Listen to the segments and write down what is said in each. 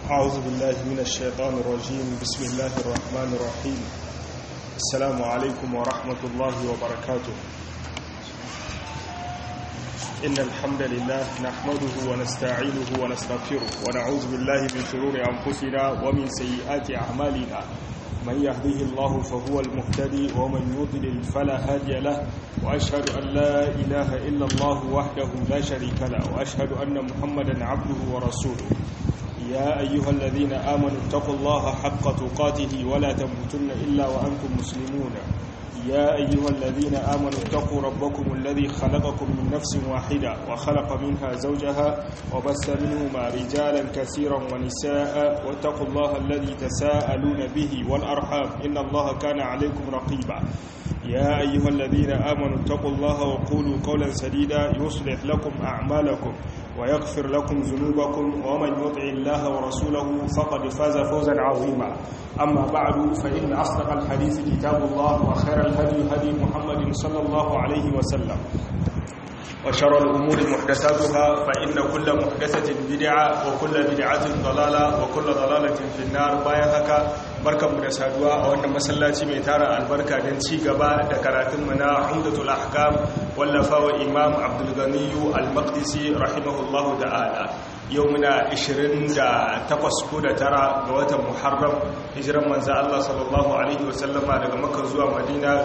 أعوذ بالله من الشيطان الرجيم بسم الله الرحمن الرحيم السلام عليكم ورحمة الله وبركاته إن الحمد لله نحمده ونستعينه ونستغفره ونعوذ بالله من شرور أنفسنا ومن سيئات أعمالنا من يهده الله فهو المهتدي ومن يضلل فلا هادي له وأشهد أن لا إله إلا الله وحده لا شريك له وأشهد أن محمدا عبده ورسوله يا أيها الذين آمنوا اتقوا الله حق تقاته ولا تموتن إلا وأنتم مسلمون يا أيها الذين آمنوا اتقوا ربكم الذي خلقكم من نفس واحدة وخلق منها زوجها وبس منهما رجالا كثيرا ونساء واتقوا الله الذي تساءلون به والأرحام إن الله كان عليكم رقيبا يا أيها الذين آمنوا اتقوا الله وقولوا قولا سديدا يصلح لكم أعمالكم ويغفر لكم ذنوبكم ومن يطع الله ورسوله فقد فاز فوزا عظيما أما بعد فإن أصدق الحديث كتاب الله وخير الهدي هدي محمد صلى الله عليه وسلم وشر الأمور محدثاتها فإن كل محدثة بدعة وكل بدعة ضلالة وكل ضلالة في النار باين هكا بركة مدسادوا وأن مسلاتي ميتارا البركة دنشي قبا دكراتم منا عمدة الأحكام واللفاء إمام عبد الغني المقدسي رحمه الله تعالى يومنا 28 ko da tara ga watan Muharram hijiran manzo Allah sallallahu alaihi wasallama daga Makka zuwa Madina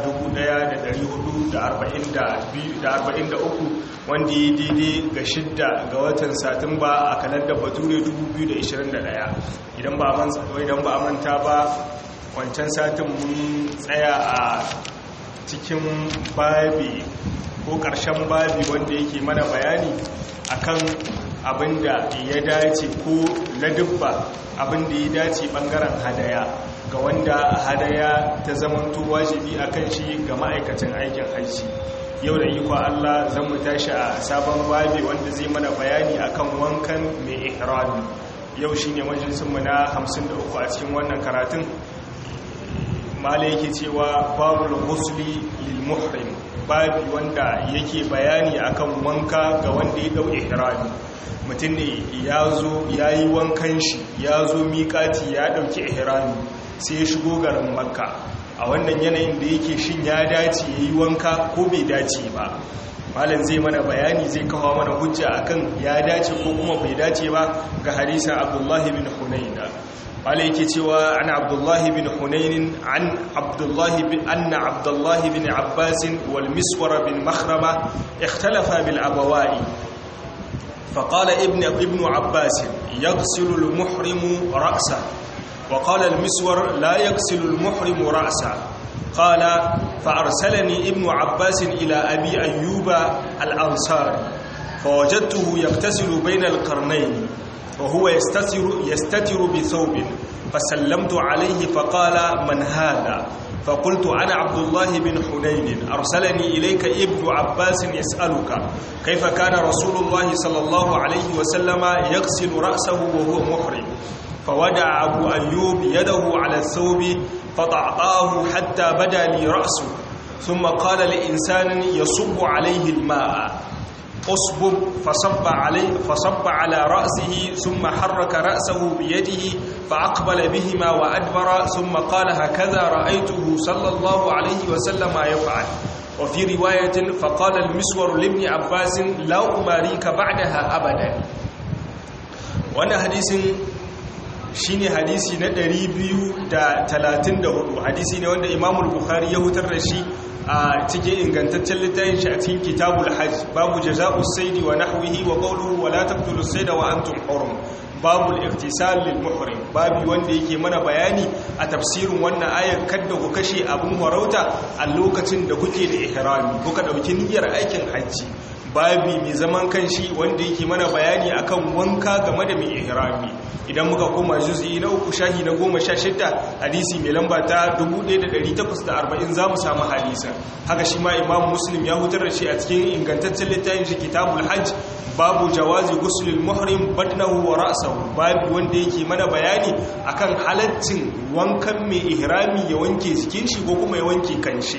1443 wanda ya daidai ga shidda ga watan Satumba a kalandar Bature 2021 idan ba man idan ba manta ba wancan satin mun tsaya a cikin babi ko ƙarshen babi wanda yake mana bayani akan abinda ya dace ko ladubba abinda ya dace bangaren hadaya ga wanda hadaya ta zamanto wajibi akan shi ga ma'aikacin aikin hajji yau da iko Allah zan mu tashi a sabon babi wanda zai mana bayani akan wankan mai ihrami yau shine majalisin mu na 53 a cikin wannan karatun mala yake cewa babul ghusli lil muhrim babi wanda yake bayani akan wanka ga wanda ya dau ihrami mutum ne ya zo ya yi wankan shi ya zo miƙati ya ɗauki ihrami sai ya shigo garin makka a wannan yanayin da yake shin ya dace ya yi wanka ko bai dace ba malam zai mana bayani zai kawo mana hujja akan ya dace ko kuma bai dace ba ga hadisan abdullahi bin hunaina malam yake cewa an abdullahi bin hunainin an abdullahi bin anna abdullahi bin abbasin wal miswara bin makhrama ikhtalafa bil abawai فقال ابن ابن عباس يغسل المحرم رأسه وقال المسور لا يغسل المحرم رأسه قال فأرسلني ابن عباس إلى أبي أيوب الأنصاري فوجدته يغتسل بين القرنين وهو يستتر, يستتر بثوب فسلمت عليه فقال من هذا فقلت أنا عبد الله بن حنين أرسلني إليك ابن عباس يسألك كيف كان رسول الله صلى الله عليه وسلم يغسل رأسه وهو محرم فودع أبو أيوب يده على الثوب فطعطاه حتى بدا لي رأسه ثم قال لإنسان يصب عليه الماء أصبب فصب عليه فصب على رأسه ثم حرك رأسه بيده فأقبل بهما وأدبر ثم قال هكذا رأيته صلى الله عليه وسلم يفعل وفي رواية فقال المسور لابن عباس لا أماريك بعدها أبدا وانا حديث shine hadisi na 234 hadisi ne wanda Imam Bukhari ya hutar da shi a cikin ingantaccen littafin shi a cikin Kitabul Hajj babu jazaa'us sayd wa nahwihi wa qawluhu wa la taqtulus sayda wa antum hurum babu al-iqtisal lil muhrim babu wanda yake mana bayani a tafsirin wannan ayar kadda ku kashe abun warauta a lokacin da kuke da ihrami kuka dauki niyyar aikin hajji babi mai zaman kanshi wanda yake mana bayani akan wanka game da mai ihrami idan muka koma juz'i na uku shahi na goma sha shidda hadisi mai lamba ta 1840 za mu samu hadisa haka shi ma imam muslim ya hutar da shi a cikin ingantaccen littafin shi kitabul hajj babu jawazi guslil muhrim badnahu wa ra'sahu babu wanda yake mana bayani akan halaccin wankan mai ihrami ya wanke jikin shi ko kuma ya wanke kanshi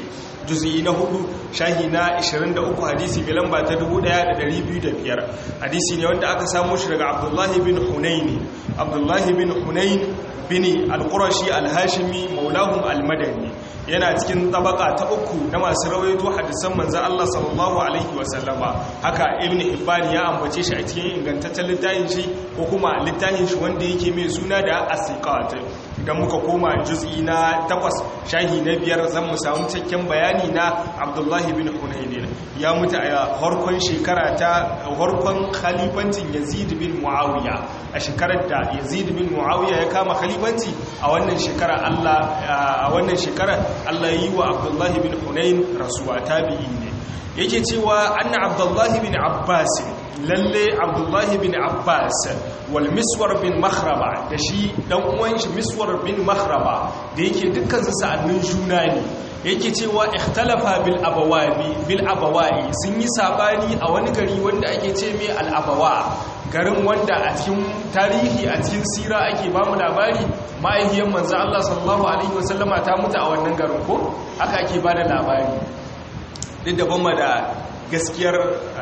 juz'i na hudu shahi na 23 hadisi mai lamba ta 1205 hadisi ne wanda aka samu shi daga abdullahi bin hunaini abdullahi bin hunain bin al-qurashi al-hashimi maulahum al-madani yana cikin tabaka ta uku na masu rawaito hadisan manzo Allah sallallahu alaihi wasallama haka ibn hibban ya ambace shi a cikin ingantaccen littafin shi ko kuma littafin shi wanda yake mai suna da as-siqat idan muka koma juz'i na 8 shahi na biyar zan mu samu cikakken bayani na Abdullah bin Hunayn ya mutu a harkon shekara ta harkon khalifancin Yazid bin Muawiya a shekarar da Yazid bin Muawiya ya kama khalifanci a wannan shekara Allah a wannan shekara Allah yi wa Abdullahi bin Hunayn rasuwa tabi'i ne yake cewa anna Abdullahi bin Abbas lalle Abdullahi bin Abbas wal Miswar bin Makhrama da shi dan uwan shi Miswar bin Makhrama da yake dukkan su sa'annin juna ne yake cewa ikhtalafa bil abawabi bil abawai sun yi sabani a wani gari wanda ake ce mai al abawa garin wanda a cikin tarihi a cikin sira ake ba mu labari ma'aihiyar manzo Allah sallallahu alaihi wasallama ta mutu a wannan garin ko haka ake ba da labari duk da ban da gaskiyar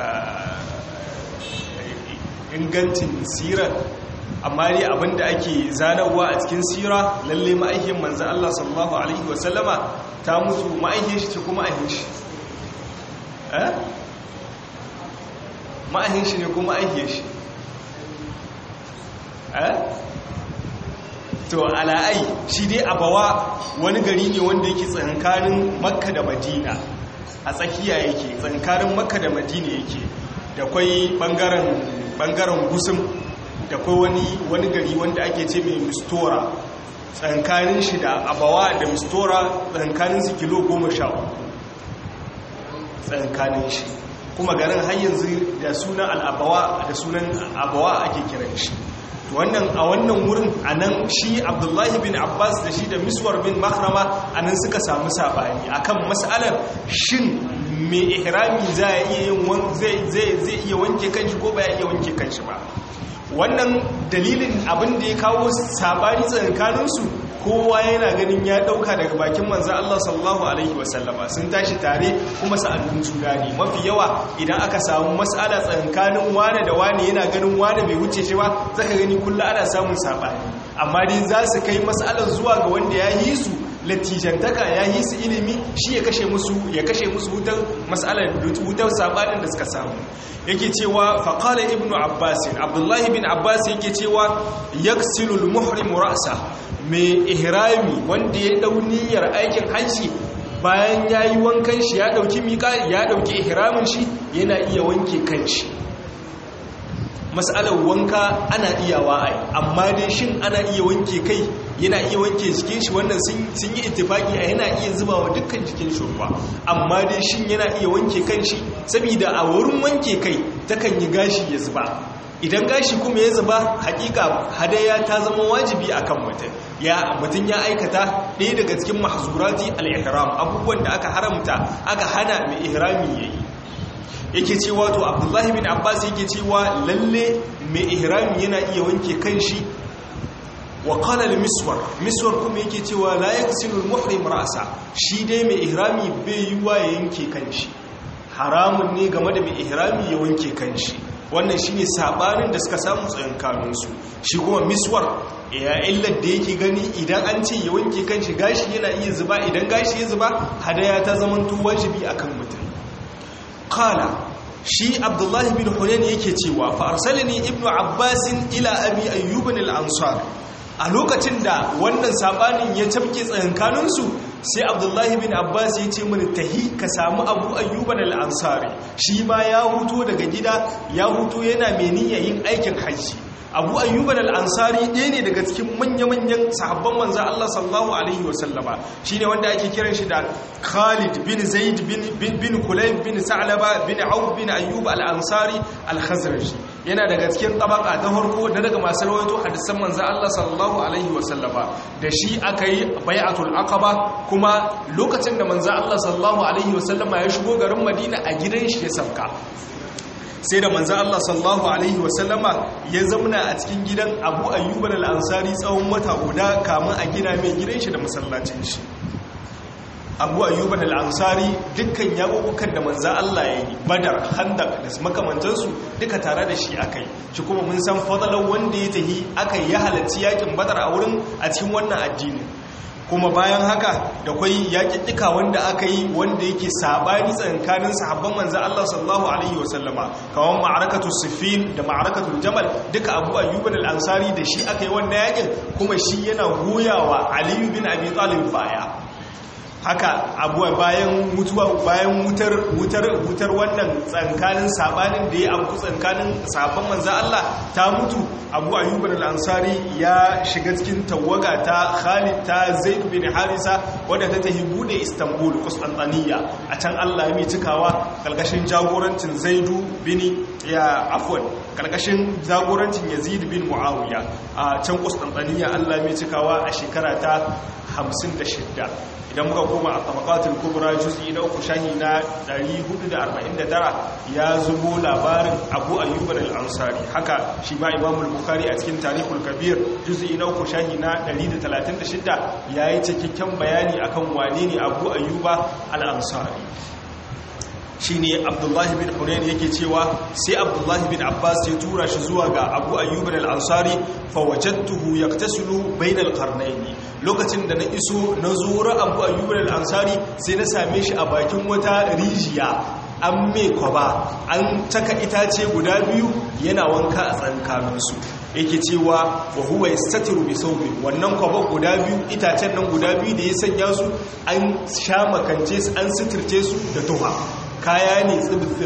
ingancin sirar amma dai abinda ake zanarwa a cikin sira lalle ma'aihiyar manzo Allah sallallahu alaihi wasallama ta mutu ma'aihiyar shi ce kuma ma'aihiyar shi eh ma'aihiyar shi ne kuma ma'aihiyar shi to ala'ai shi dai abawa wani gari ne wanda yake tsankanin makka da madina a tsakiya yake tsankanin makka da madina yake da kwai bangaren gusum da kwai wani wani gari wanda ake ce mai mistora tsankanin shi da abawa da mistora tsankanin su kilo goma sha uku tsankanin shi kuma garin har yanzu da sunan al'abawa da sunan abawa ake kiran shi wannan a wannan wurin a nan shi abdullahi bin abbas da shi da miswar bin makrama a nan suka samu sabani akan matsalar shin mai ihrami zai iya wanke kanshi ko ba ya iya wanke kanshi ba wannan dalilin abin da ya kawo sabani tsakaninsu kowa yana ganin ya dauka daga bakin manzo Allah sallallahu alaihi wasallama sun tashi tare kuma sa'annun juna ne mafi yawa idan aka samu mas'ala tsakanin wane da wane yana ganin wane bai wuce shi ba zaka gani kullu ana samun sabani amma dai za su kai mas'alar zuwa ga wanda ya yi su latijantaka ya yi su ilimi shi ya kashe musu ya kashe musu wutar mas'alar wutar sabanin da suka samu yake cewa faqala ibnu abbas abdullahi bin abbas yake cewa yaksilul muhrim ra'sa mai ihrami wanda ya dau niyyar aikin hajji bayan yayi wankan shi ya dauki miƙa ya dauki ihramin shi yana iya wanke kanshi mas'alar wanka ana iyawa ai amma dai shin ana iya wanke kai yana iya wanke jikin shi wannan sun yi ittifaki a yana iya zubawa dukkan jikin shi ruwa amma dai shin yana iya wanke kanshi saboda a wurin wanke kai takan yi gashi ya zuba idan gashi kuma ya zuba hakika hadaya ta zama wajibi akan mutum ya mutum ya aikata ɗaya daga cikin mahzurati al-ihram abubuwan da aka haramta aka hana mai ihrami yayi yake cewa to abdullahi bin abbas yake cewa lalle mai ihrami yana iya wanke kanshi wa qala al-miswar miswar kuma yake cewa la yaksilu al-muhrim ra'sa shi dai mai ihrami bai yi wa yanke kanshi haramun ne game da mai ihrami ya wanke kanshi wannan shine sabanin da suka samu tsayin kanunsu shi kuma miswar ya illar da yake gani idan an ce ya wanke kanshi gashi yana iya zuba idan gashi ya zuba hadaya ta zamanto wajibi akan mutum qala shi abdullahi bin hunayn yake cewa fa arsalani ibnu abbas ila abi ayyub al-ansar a lokacin da wannan sabanin ya tabke tsakankaninsu sai abdullahi bin abbas ya ce mini tahi ka samu abu ayyuban al-ansari shi ma ya huto daga gida ya huto yana mai yin aikin hajji abu ayyuban al-ansari ɗaya ne daga cikin manya-manyan sahabban manzan Allah sallallahu alaihi wasallama shi ne wanda ake kiran shi da khalid bin zaid bin kulayb bin sa'laba bin auf bin ayyub al-ansari al-khazraji yana daga cikin tabaka ta farko da daga masu rawaito hadisan manzan Allah sallallahu alaihi wasallama da shi aka yi bai'atul aqaba kuma lokacin da manzan Allah sallallahu alaihi wasallama ya shigo garin madina a gidan shi ya sauka sai da manzan Allah sallallahu Alaihi wasallama ya zamana a cikin gidan abu ayyuban al'ansari tsawon wata guda kamun a gina mai gidan shi da masallacin shi abu ayyuban al'ansari dukkan yaƙuƙukan da manza Allah ya yi badar handak da makamantansu duka tare da shi aka yi shi kuma mun san fadalar wanda ya tahi aka yi ya halarci yaƙin badar a wurin a cikin wannan addini kuma bayan haka da kwai yaƙiƙika wanda aka yi wanda yake sabani tsakanin sahabban manza Allah sallallahu alaihi wasallama kawan ma'arakatu sifin da ma'arakatu jamal duka abu ayyuban al'ansari da shi aka yi wannan yaƙin kuma shi yana goyawa aliyu bin abi talib baya haka abuwa bayan mutuwa bayan wutar wutar wutar wannan tsankanin sabanin da ya abu tsankanin sabon manzo Allah ta mutu Abu Ayyub al-Ansari ya shiga cikin tawaga ta Khalid ta Zaid bin Harisa wadda ta tafi bude Istanbul Constantinople a can Allah ya mai cikawa kalkashin jagorancin Zaidu bin ya afwan kalkashin jagorancin Yazid bin Muawiya a can Constantinople Allah ya mai cikawa a shekara ta 56 idan muka koma a tabakatul kubra juz'i na uku shahi na 449 ya zubo labarin abu ayyuban al-ansari haka shi ma imamul bukhari a cikin tarihul kabir juz'i na uku shahi na 136 yayi cikakken bayani akan wane ne abu ayyuba al-ansari shine abdullahi bin hunayn yake cewa sai abdullahi bin abbas ya tura shi zuwa ga abu ayyuban al-ansari fa wajadtuhu yaktasilu bainal qarnayn lokacin da na iso na zura abu ayyuban al-ansari sai na same shi a bakin wata rijiya an mai kwaba an taka itace guda biyu yana wanka a tsankaninsu yake cewa wa huwa yastatiru bi sawbi wannan kwaba guda biyu itacen nan guda biyu da ya sanya su an sha makance su an sitirce su da tuha kaya ne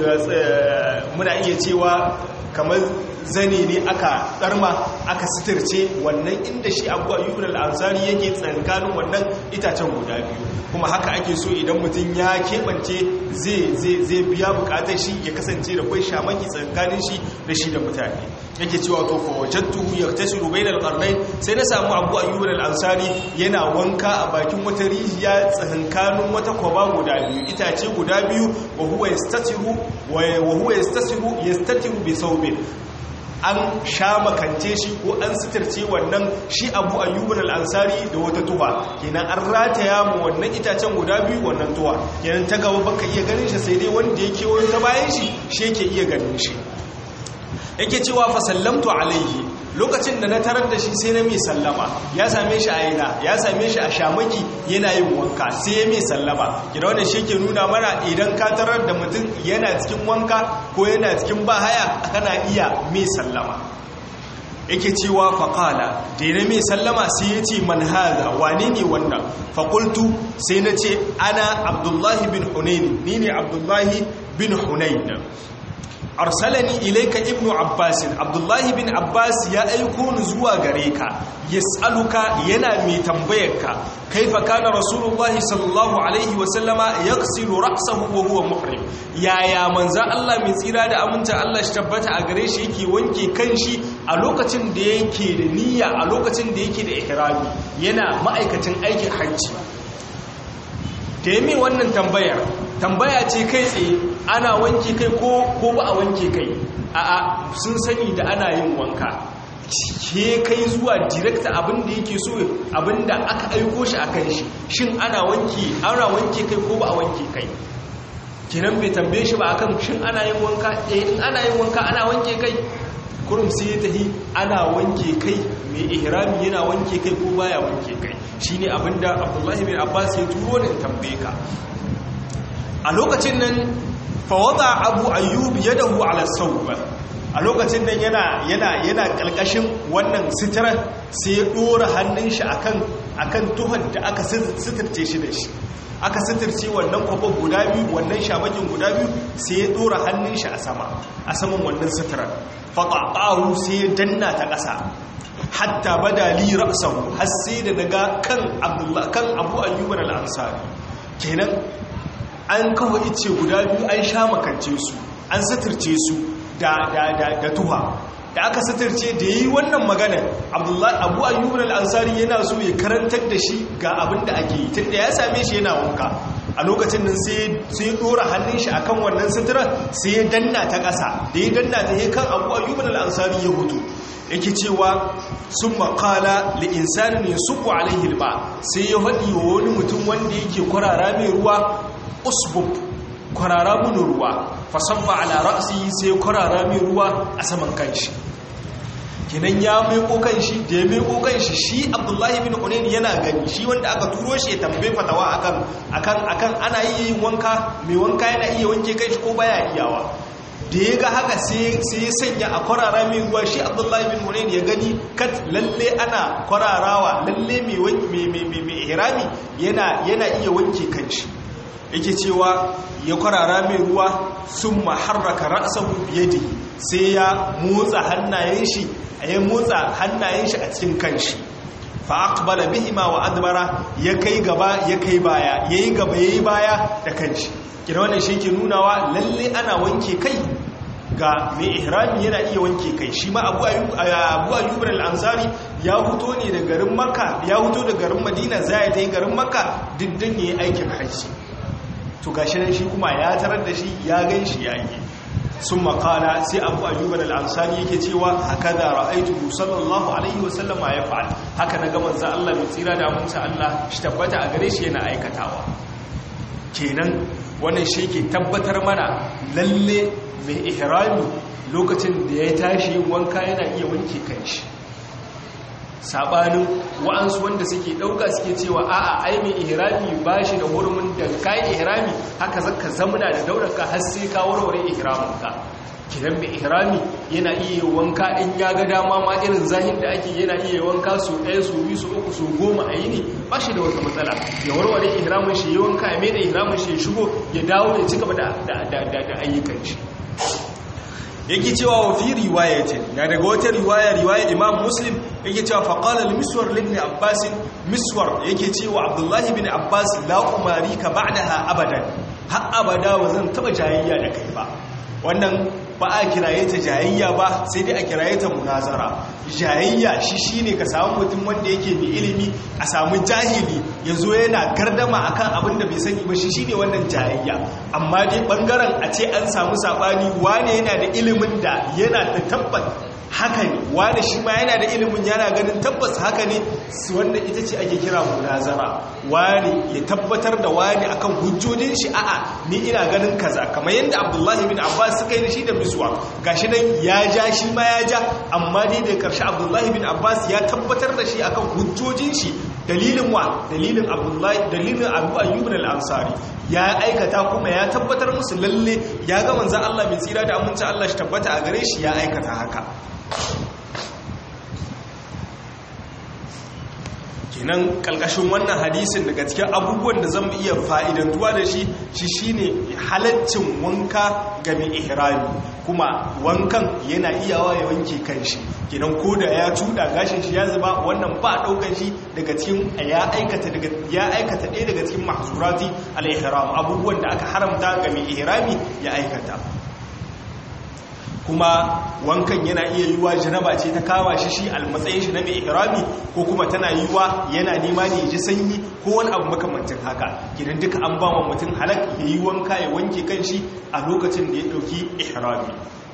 muna iya cewa kamar zane ne aka tsarma aka sitirce wannan inda shi abu ayyubin al'ansari yake tsankanin wannan itacen guda biyu kuma haka ake so idan mutum ya keɓance zai biya bukatar shi ya kasance da kwai shamaki tsankanin shi da shi da mutane yake cewa to fa wajadtuhu yaktasiru bainal qarnayn sai na samu abu ayyubin al'ansari yana wanka a bakin wata rijiya tsankanin wata kwaba guda biyu itace guda biyu wa huwa yastatiru wa huwa yastatiru yastatiru bi thawbin an sha makance shi ko an sitarce wannan shi abu ayyubin al'ansari da wata tuwa kenan an rataya mu wannan itacen guda biyu wannan tuwa kenan ta gaba baka iya ganin shi sai dai wanda ya kewayo ta bayan shi shi yake iya ganin shi yake cewa fa sallamtu alaihi lokacin da na tarar da shi sai na mai sallama ya same shi a ina ya same shi a shamaki yana yin wanka sai ya mai sallama gida wanda shi ke nuna mana idan ka tarar da mutum yana cikin wanka ko yana cikin bahaya kana iya mai sallama yake cewa faƙala da yana mai sallama sai ya ce man haza wane ne wannan faƙultu sai na ce ana abdullahi bin hunaini ni ne abdullahi bin hunaini arsalani ilaika ibnu abbas abdullahi bin abbas ya aiko ni zuwa gare ka yas'aluka yana mai tambayarka kaifa kana rasulullahi sallallahu alaihi wa sallama yaghsilu ra'sahu wa huwa muhrim yaya manzo Allah mai tsira da aminta Allah shi tabbata a gare shi yake wanke kanshi a lokacin da yake da niyya a lokacin da yake da ihrami yana ma'aikacin aikin hajji da yi wannan tambayar tambaya ce kai tsaye ana wanke kai ko ba a wanke kai a'a sun sani da ana yin wanka ke kai zuwa direkta abinda yake so abinda aka aiko shi a kan shi shin ana wanke ana wanke kai ko ba a wanke kai kenan bai tambaye shi ba akan shin ana yin wanka eh in ana yin wanka ana wanke kai kurum sai ya tahi ana wanke kai mai ihrami yana wanke kai ko baya wanke kai shine abinda Abdullahi bin Abbas ya turo ne tambaye ka a lokacin nan fa wada Abu Ayyub yadahu ala sawb a lokacin nan yana yana yana kalkashin wannan sitira sai ya dora hannun shi akan akan tuhon da aka sitirce shi da shi aka sitirce wannan kwafon guda biyu wannan shamakin guda biyu sai ya dora hannun shi a sama a saman wannan sitirar faƙaƙahu sai ya danna ta ƙasa hatta bada li ra'sahu har sai da daga kan abdullah kan abu ayyuban al-ansari kenan an kawo ice guda biyu an sha makance su an sitirce su da da da da tuha da aka sitirce da yi wannan magana abdullahi abu ayyuban al-ansari yana so ya karantar da shi ga abin da ake yi tunda ya same shi yana wanka a lokacin nan sai sai dora hannun shi akan wannan sutura sai ya danna ta ƙasa da ya danna ta ya kan abu ayyuban al-ansari ya hutu yake cewa sun makala li insani ne suku alaihi ba sai ya haɗi wa wani mutum wanda yake kwarara mai ruwa usbub kwarara mun ruwa fasabba ala ra'si sai kwarara mai ruwa a saman kanshi kinan ya meko kanshi da ya meko kanshi shi abdullahi bin hunayn yana gani shi wanda aka turo shi ya tambaye fatawa akan akan akan ana iya yin wanka mai wanka yana iya wanke kanshi ko baya iyawa da ya ga haka sai ya sanya a kwarara mai ruwa shi abdullahi bin hunayn ya gani kat lalle ana kwararawa lalle mai ihrami yana iya wanke kanshi yake cewa ya kwarara mai ruwa sun maharraka ra'asahu biyadi sai ya motsa hannayen shi ya motsa hannayen shi a cikin kanshi fa aqbala bihima wa adbara ya kai gaba ya kai baya yayi gaba yayi baya da kanshi kira wannan shi ke nunawa lalle ana wanke kai ga mai ihrami yana iya wanke kai shi ma abu ayyub al-ansari ya huto ne da garin makka ya huto da garin madina zai ta yi garin makka diddan yayi aikin hajji to gashi nan shi kuma ya tarar da shi ya gan shi ya yi sun makala sai abu ayyub al-ansari yake cewa haka da ra'aitu sallallahu alaihi wasallam ya fa'al haka na ga manzo Allah mai tsira da amince Allah shi tabbata a gare shi yana aikatawa kenan wannan shi ke tabbatar mana lalle mai ihrami lokacin da ya tashi wanka yana iya wanke kanshi sabanin wa'ansu wanda suke dauka suke cewa a'a ai mai ihrami bashi da hurumin da kai ihrami haka zaka zamuna da daurarka har sai ka warware ihraminka kidan mai ihrami yana iya wanka in ya ga dama ma irin zahin da ake yana iya wanka su ɗaya su biyu su uku su goma a yini ba shi da wata matsala ya warware ihramin shi ya wanka ya maida ihramin shi ya shigo ya dawo ya ci gaba da ayyukan shi yake cewa wa fi riwayatin na daga wata riwaya riwaya imam muslim yake cewa faqala al-miswar ibn abbas miswar yake cewa abdullahi ibn abbas la umari ka ba'daha abadan har abada wa zan taba jayayya da kai ba wannan ba a kiraye ta jayayya ba sai dai a kiraye ta munazara jayayya shi shine ka samu mutum wanda yake mai ilimi a samu jahili ya zo yana gardama akan abin da bai sani ba shi shine wannan jayayya amma dai bangaren a ce an samu sabani wane yana da ilimin da yana da tabbat haka ne wane shi ma yana da ilimin yana ganin tabbas haka ne wanda ita ce ake kira munazara wane ya tabbatar da wane akan hujjojin shi a'a ni ina ganin kaza kamar yadda abdullahi bin abbas suka yi da shi da miswa gashi nan ya ja shi ma ya ja amma dai da karshe abdullahi bin abbas ya tabbatar da shi akan hujjojin shi dalilin wa dalilin abdullahi dalilin abu ayyub al-ansari ya aikata kuma ya tabbatar musu lalle ya ga manzon Allah mai tsira da aminci Allah shi tabbata a gare shi ya aikata haka kenan kalkashin wannan hadisin daga cikin abubuwan da zan iya fa'idantuwa da shi shi shine halaccin wanka ga mai ihrami kuma wankan yana iyawa ya wanke kanshi kenan ko da ya cuda gashin shi ya zuba wannan ba daukan shi daga cikin ya aikata daga ya aikata ɗaya daga cikin mahzurati al-ihram abubuwan da aka haramta ga mai ihrami ya aikata kuma wankan yana iya yiwa janaba ce ta kama shi shi almatsayin shi na mai ihrami ko kuma tana yiwa yana nema ne ji sanyi ko wani abu makamantin haka gidan duka an ba wa mutum halak ya yi wanka ya wanke kan shi a lokacin da ya ɗauki ihrami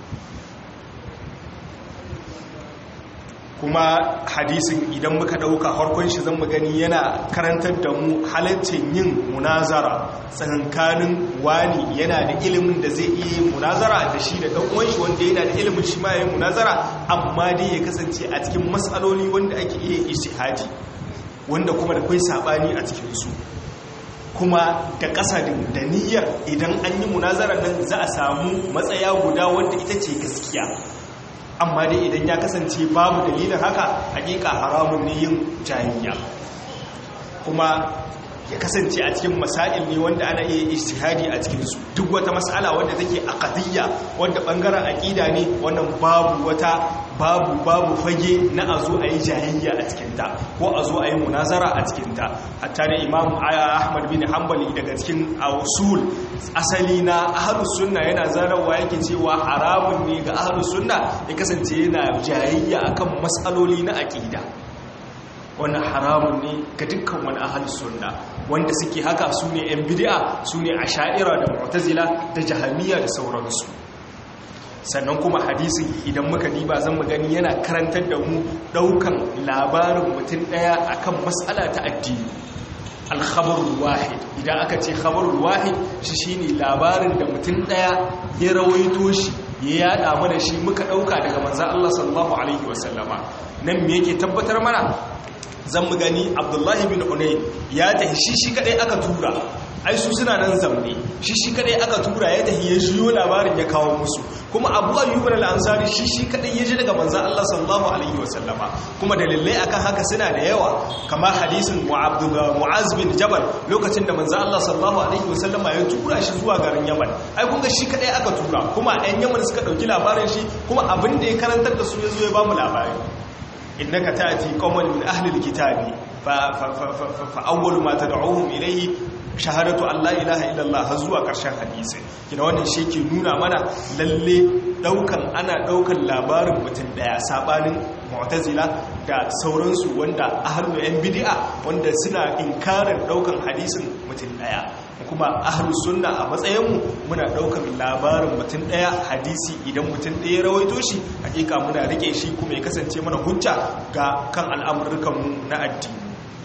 kuma hadisin idan muka ɗauka harkon shi zan gani yana karantar da mu halaccin yin munazara tsakankanin wani yana da ilimin da zai iya munazara da shi da ɗan shi wanda yana da ilimin shi ma ya yi munazara amma dai ya kasance a cikin matsaloli wanda ake iya ishihadi wanda kuma da kai saɓani a cikinsu kuma da ƙasadin da niyyar idan an yi munazara nan za a samu matsaya guda wanda ita ce gaskiya amma dai idan ya kasance babu dalilin haka hakika haramun ne yin jahiliya kuma ya kasance a cikin masail ne wanda ana iya ijtihadi a cikin su duk wata mas'ala wanda take aqdiyya wanda bangaren aqida ne wannan babu wata babu babu fage na azo ayi jahiliya a cikin ta ko azo ayi munazara a cikin ta hatta da imam ahmad bin hanbali daga cikin usul asali na ahlus sunna yana zarawa yake cewa haramun ne ga ahlus sunna ya kasance yana jahiliya akan mas'aloli na aqida wannan haramun ne ga dukkan wani ahal sunna wanda suke haka su ne yan bid'a su ne asha'ira da mu'tazila da jahamiya da sauransu sannan kuma hadisin idan muka diba zan mu gani yana karantar da mu daukan labarin mutum daya akan mas'ala ta addini alkhabarul wahid idan aka ce khabarul wahid shi shine labarin da mutum daya ya rawaito shi ya yada mana shi muka dauka daga manzon Allah sallallahu alaihi wasallama nan me yake tabbatar mana zan mu gani Abdullahi bin Hunayn ya tahi shi shi kadai aka tura ai su suna nan zamne shi shi kadai aka tura ya tahi ya jiyo labarin ya kawo musu kuma abu ayyub al-ansari shi shi kadai ya ji daga manzon Allah sallallahu alaihi wasallama kuma dalilai akan haka suna da yawa kamar hadisin mu'az bin jabal lokacin da manzon Allah sallallahu alaihi wasallama ya tura shi zuwa garin yaman ai kun ga shi kadai aka tura kuma ɗan yaman suka dauki labarin shi kuma abin da ya karantar da su ya zo ya ba mu labari innaka ta'ti qauman min ahli al-kitabi fa fa awwalu ma tad'uhum ilayhi shahadatu Allah ilaha illallah har zuwa ƙarshen hadisi kina wannan shi ke nuna mana lalle daukan ana daukan labarin mutum daya sabanin mu'tazila da sauransu wanda ahlul yan bid'a wanda suna inkarin daukan hadisin mutum daya kuma ahlus sunna a matsayinmu muna daukan labarin mutum daya hadisi idan mutum daya rawaito shi hakika muna rike shi kuma ya kasance mana hujja ga kan al'amurkan na addini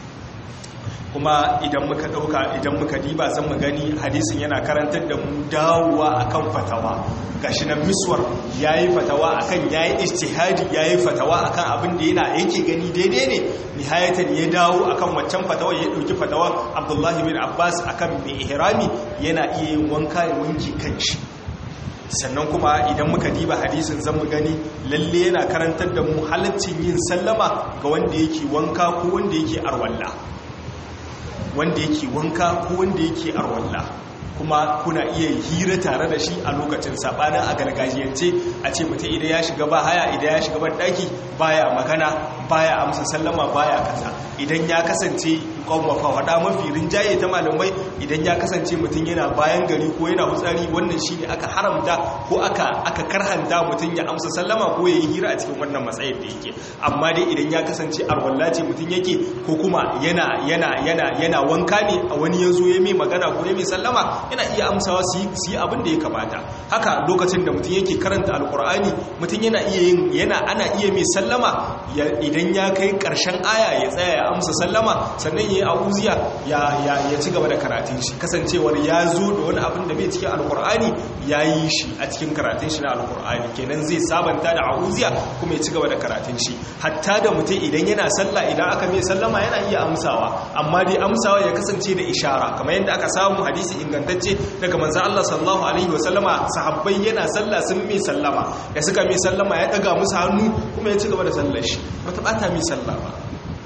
kuma idan muka dauka idan muka diba zan mu gani hadisin yana karantar da mu dawowa akan fatawa gashi nan miswar yayi fatawa akan yayi ijtihadi yayi fatawa akan abin da yana yake gani daidai ne nihayatan ya dawo akan waccan fatawa ya dauki fatawa Abdullahi bin Abbas akan mai ihrami yana iya yin wanka ya wanki kanshi sannan kuma idan muka diba hadisin zan mu gani lalle yana karantar da mu halaccin yin sallama ga wanda yake wanka ko wanda yake arwalla wanda yake wanka ko wanda yake arwalla kuma kuna iya hira tare da shi a lokacin sabanin a gargajiyance a ce mutum idan ya shiga ba haya idan ya shiga ban daki baya magana baya amsa sallama baya kaza idan ya kasance kwamwafa wada mafi rinjaye ta malamai idan ya kasance mutum yana bayan gari ko yana hutsari wannan shi ne aka haramta ko aka aka karhanta mutum ya amsa sallama ko ya yi hira a cikin wannan matsayin da yake amma dai idan ya kasance arwalla ce mutum yake ko kuma yana yana yana yana wanka ne a wani ya zo ya mai magana ko ya mai sallama yana iya amsawa su yi abin da ya kamata haka lokacin da mutum yake karanta alkur'ani mutum yana iya yin yana ana iya mai sallama idan ya kai karshen aya ya tsaya ya amsa sallama sannan ya yi auziya ya ci gaba da karatun shi kasancewar ya zo da wani abin da bai cikin alkur'ani ya yi shi a cikin karatun shi na alkur'ani kenan zai sabanta da auziya kuma ya ci gaba da karatun shi hatta da mutum idan yana sallah idan aka mai sallama yana iya amsawa amma dai amsawa ya kasance da ishara kamar yadda aka samu hadisi ingantacce daga manzan Allah sallallahu alaihi wasallama sahabbai yana sallah sun mai sallama da suka mai sallama ya daga musu hannu kuma ya ci gaba da sallar shi bata bata mai sallah ba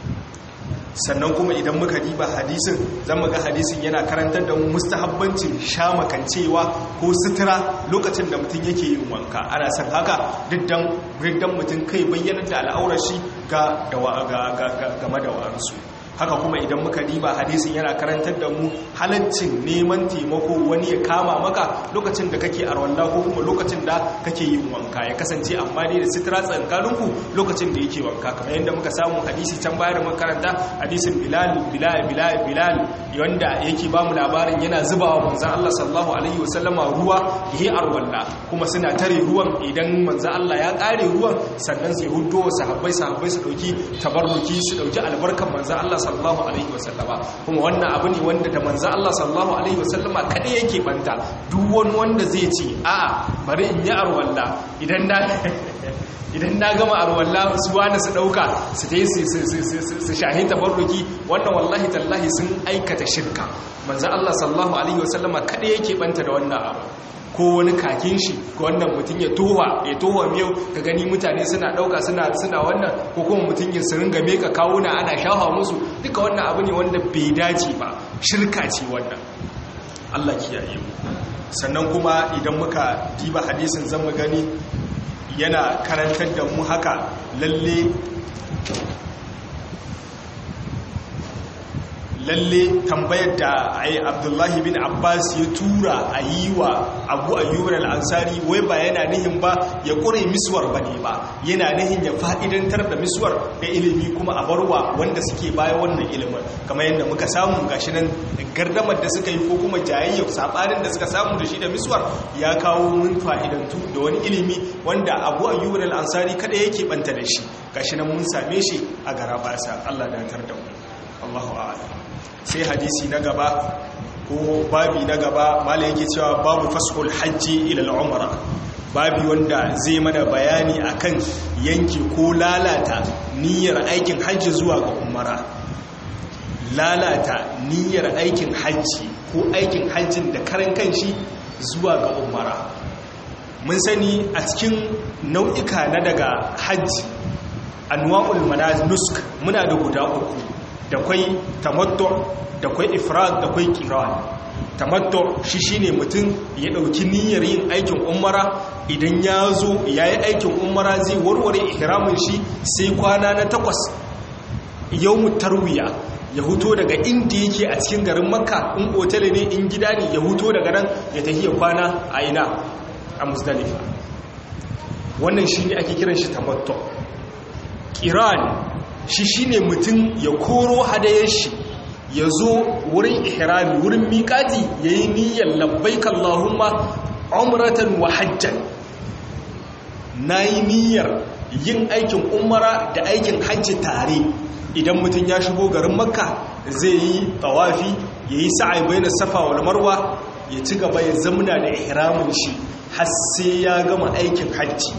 sannan kuma idan muka diba hadisin zan ga hadisin yana karantar da mustahabbancin shamakancewa ko sutura lokacin da mutum yake yin wanka ana san haka diddan mutum kai bayyanar da al'aurar shi ga game da wa'ansu haka kuma idan muka diba hadisin yana karantar da mu halaccin neman taimako wani ya kama maka lokacin da kake arwalla ko kuma lokacin da kake yin wanka ya kasance amma dai da sitira tsankaninku lokacin da yake wanka kamar yadda muka samu hadisi can bayar da makaranta hadisin bilal bilal bilal bilal wanda yake ba mu labarin yana zubawa manzon Allah sallallahu alaihi wasallama ruwa yayi arwalla kuma suna tare ruwan idan manzon Allah ya kare ruwan sannan sai huddo sahabbai sahabbai su dauki tabarruki su dauki albarkan manzon Allah sallallahu alaihi wasallama kuma wannan abu ne wanda da manzo Allah sallallahu alaihi wasallama kada yake banta duk wani wanda zai ce a'a bari in yi arwalla idan na idan na gama arwalla su wani su dauka su dai su shahi tabarruki wannan wallahi tallahi sun aikata shirka manzo Allah sallallahu alaihi wasallama kada yake banta da wannan abu ko wani kakin shi ko wannan mutum ya towa ya towa miyau ka gani mutane suna dauka suna suna wannan ko kuma mutum ya ringa meka kawo na ana shafa musu duka wannan abu ne wanda bai dace ba shirka ce wannan Allah kiyaye mu sannan kuma idan muka diba hadisin zan mu gani yana karantar da mu haka lalle lalle tambayar da ai abdullahi bin abbas ya tura a yi wa abu ayyubar al'ansari wai ba yana nihin ba ya ƙure miswar ba ne ba yana nihin ya fa'idantar da miswar da ilimi kuma a barwa wanda suke baya wannan ilimin kamar yadda muka samu gashi nan gardamar da suka yi ko kuma jayayyar saɓanin da suka samu da shi da miswar ya kawo mun fa'idantu da wani ilimi wanda abu ayyubar al'ansari kada yake banta da shi gashi nan mun same shi a gara basa allah da tar da mu allahu a'ala sai hadisi na gaba ko babi na gaba mala yake cewa babu fasful hajji ila al'umra babi wanda zai mana bayani akan yanke ko lalata niyyar aikin hajji zuwa ga umara lalata niyyar aikin hajji ko aikin hajjin da karan kanshi zuwa ga umara mun sani a cikin nau'ika na daga hajji anwa'ul mananusk muna da guda uku da kwai tamattu da kwai ifrad da kwai qiran tamattu shi shine mutum ya dauki niyyar yin aikin umara idan ya zo yayi aikin umara zai warware ihramin shi sai kwana na takwas yawmut tarwiya ya huto daga inda yake a cikin garin makka in otal ne in gida ne ya huto daga nan ya tafi ya kwana a ina a musdalifa wannan shine ake kiran shi tamattu qiran shi shine mutum ya koro hadayar shi ya zo wurin ihrami wurin miƙati ya yi niyyar labbaik Allahumma umratan wa hajjan na yi niyyar yin aikin umara da aikin hajji tare idan mutum ya shigo garin makka zai yi tawafi ya yi sa'ai bai na safa wal marwa ya ci gaba ya zamna da ihramin shi har sai ya gama aikin hajji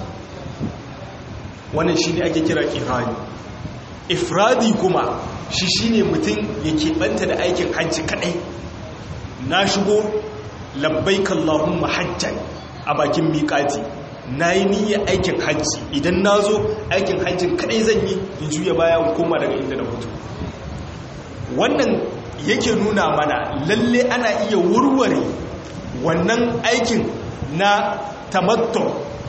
wannan shi ne ake kira kirani ifradi kuma shi shine mutum ya keɓanta da aikin hajji kaɗai na shigo labbaik Allahumma hajjan a bakin miƙati na yi niyyar aikin hajji idan na zo aikin hajjin kaɗai zan yi in juya baya koma daga inda na mutu wannan yake nuna mana lalle ana iya wurware wannan aikin na tamattu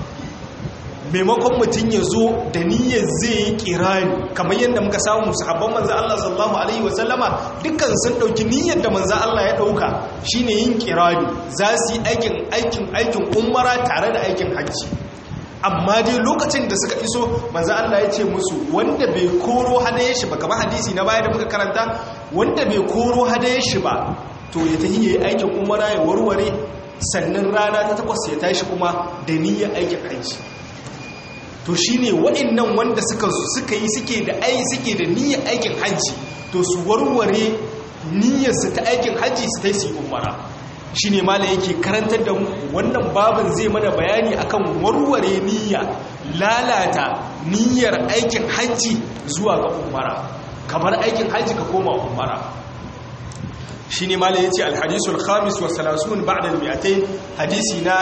maimakon mutum ya zo da niyyar zai yi kirani kamar yadda muka samu sahabban manzan Allah sallallahu Alaihi wasallama dukkan sun ɗauki niyyar da manzan Allah ya ɗauka shine yin kirani za su yi aikin aikin aikin umara tare da aikin hajji amma dai lokacin da suka iso manzan Allah ya ce musu wanda bai koro hadaye shi ba kamar hadisi na baya da muka karanta wanda bai koro hadaye shi ba to ya tafi ya yi aikin umara ya warware sannan rana ta takwas ya tashi kuma da niyyar aikin hajji to shine waɗannan wanda suka suka yi suke da ai suke da niyyar aikin hajji to su warware niyyar su ta aikin hajji su tai su umara shine mala yake karantar da mu wannan babin zai mana bayani akan warware niyya lalata niyyar aikin hajji zuwa ga umara kamar aikin hajji ka koma umara shine mala yace al-hadisul khamis wa 30 ba'da al-mi'atayn hadisi na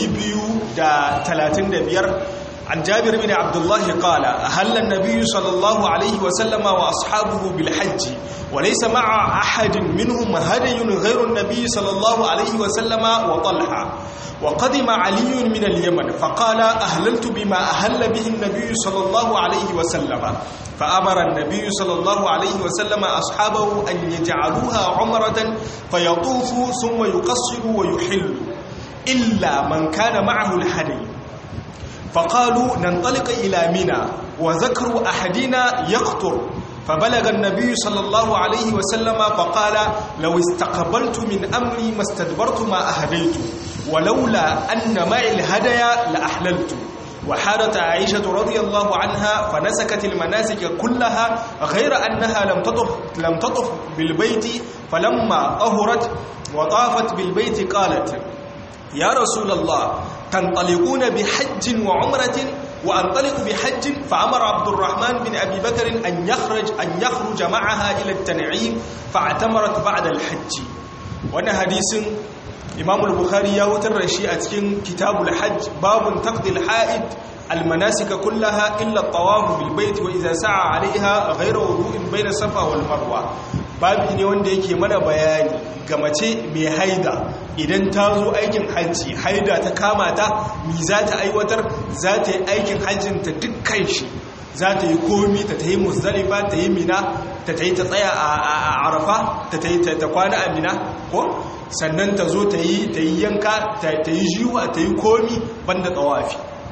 235 عن جابر بن عبد الله قال أهل النبي صلى الله عليه وسلم وأصحابه بالحج وليس مع أحد منهم هدي غير النبي صلى الله عليه وسلم وطلحة وقدم علي من اليمن فقال أهللت بما أهل به النبي صلى الله عليه وسلم فأمر النبي صلى الله عليه وسلم أصحابه أن يجعلوها عمرة فيطوفوا ثم يقصروا ويحلوا إلا من كان معه الهدي فقالوا ننطلق إلى منى وذكر أحدنا يقطر فبلغ النبي صلى الله عليه وسلم فقال لو استقبلت من أمري ما استدبرت ما أهديت ولولا أن معي الهدايا لأحللت وحارت عائشة رضي الله عنها فنسكت المناسك كلها غير أنها لم تطف, لم تطف بالبيت فلما أهرت وطافت بالبيت قالت يا رسول الله تنطلقون بحج وعمرة وأنطلق بحج فأمر عبد الرحمن بن أبي بكر أن يخرج أن يخرج معها إلى التنعيم فاعتمرت بعد الحج وانا حديث إمام البخاري يوتر رشيئة كتاب الحج باب تقضي الحائد المناسك كلها إلا الطواف بالبيت وإذا سعى عليها غير وضوء بين الصفا والمروة babi ne wanda yake mana bayani ga mace mai haida idan ta zo aikin hajji haida ta kama ta mi za ta aiwatar za ta yi aikin hajjinta dukkan shi za ta yi komi ta ta yi musdalifa ta yi mina ta ta yi ta tsaya a arafa ta ta yi ta kwana a mina ko sannan ta zo ta yi yanka ta yi jiwa ta yi komi banda tsawafi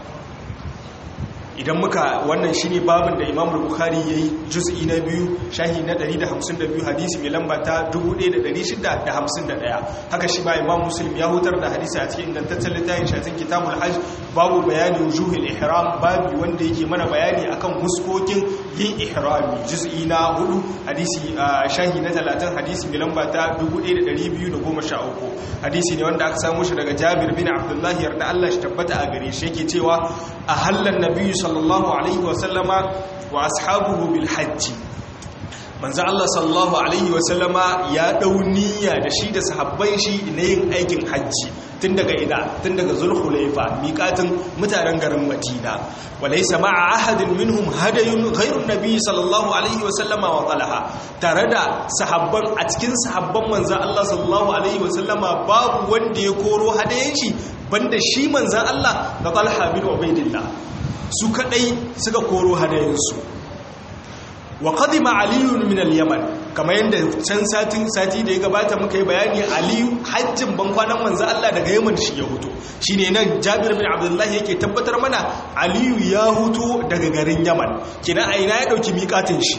idan muka wannan shine babin da Imam Bukhari yayi juz'i na biyu shahi na 152 hadisi mai lamba ta 1651 haka shi ba Imam Muslim ya hutar da hadisi a cikin ingantaccen littafin shatin Kitabul Hajj babu bayani wujuhil ihram babu wanda yake mana bayani akan huskokin yin ihrami juz'i na 4 hadisi shahi na 30 hadisi mai lamba ta 1213 hadisi ne wanda aka samu shi daga Jabir bin Abdullah yarda Allah shi tabbata a gare shi yake cewa ahallan nabiyyu sallallahu alaihi wasallama wa ashabuhu bil hajji manzo Allah sallallahu alaihi wasallama ya dau niyya da shi da sahabban shi na yin aikin hajji tun daga ida tun daga zulhulaifa miƙatin mutanen garin madina walaysa ma'a ahadin minhum hadayun ghayrun nabiy sallallahu alaihi wasallama wa talaha tare da sahabban a cikin sahabban manzo Allah sallallahu alaihi wasallama babu wanda ya koro hadayen shi banda shi manzan Allah da talha bin ubaidillah su kadai suka koro hadayensu wa qadima aliyun min al-yaman kamar yadda can satin sati da ya gabata muka yi bayani aliyu hajjin ban kwanan manzan Allah daga yaman shi ya huto shine nan Jabir bin Abdullah yake tabbatar mana aliyu ya huto daga garin yaman kina aina ya dauki miƙatin shi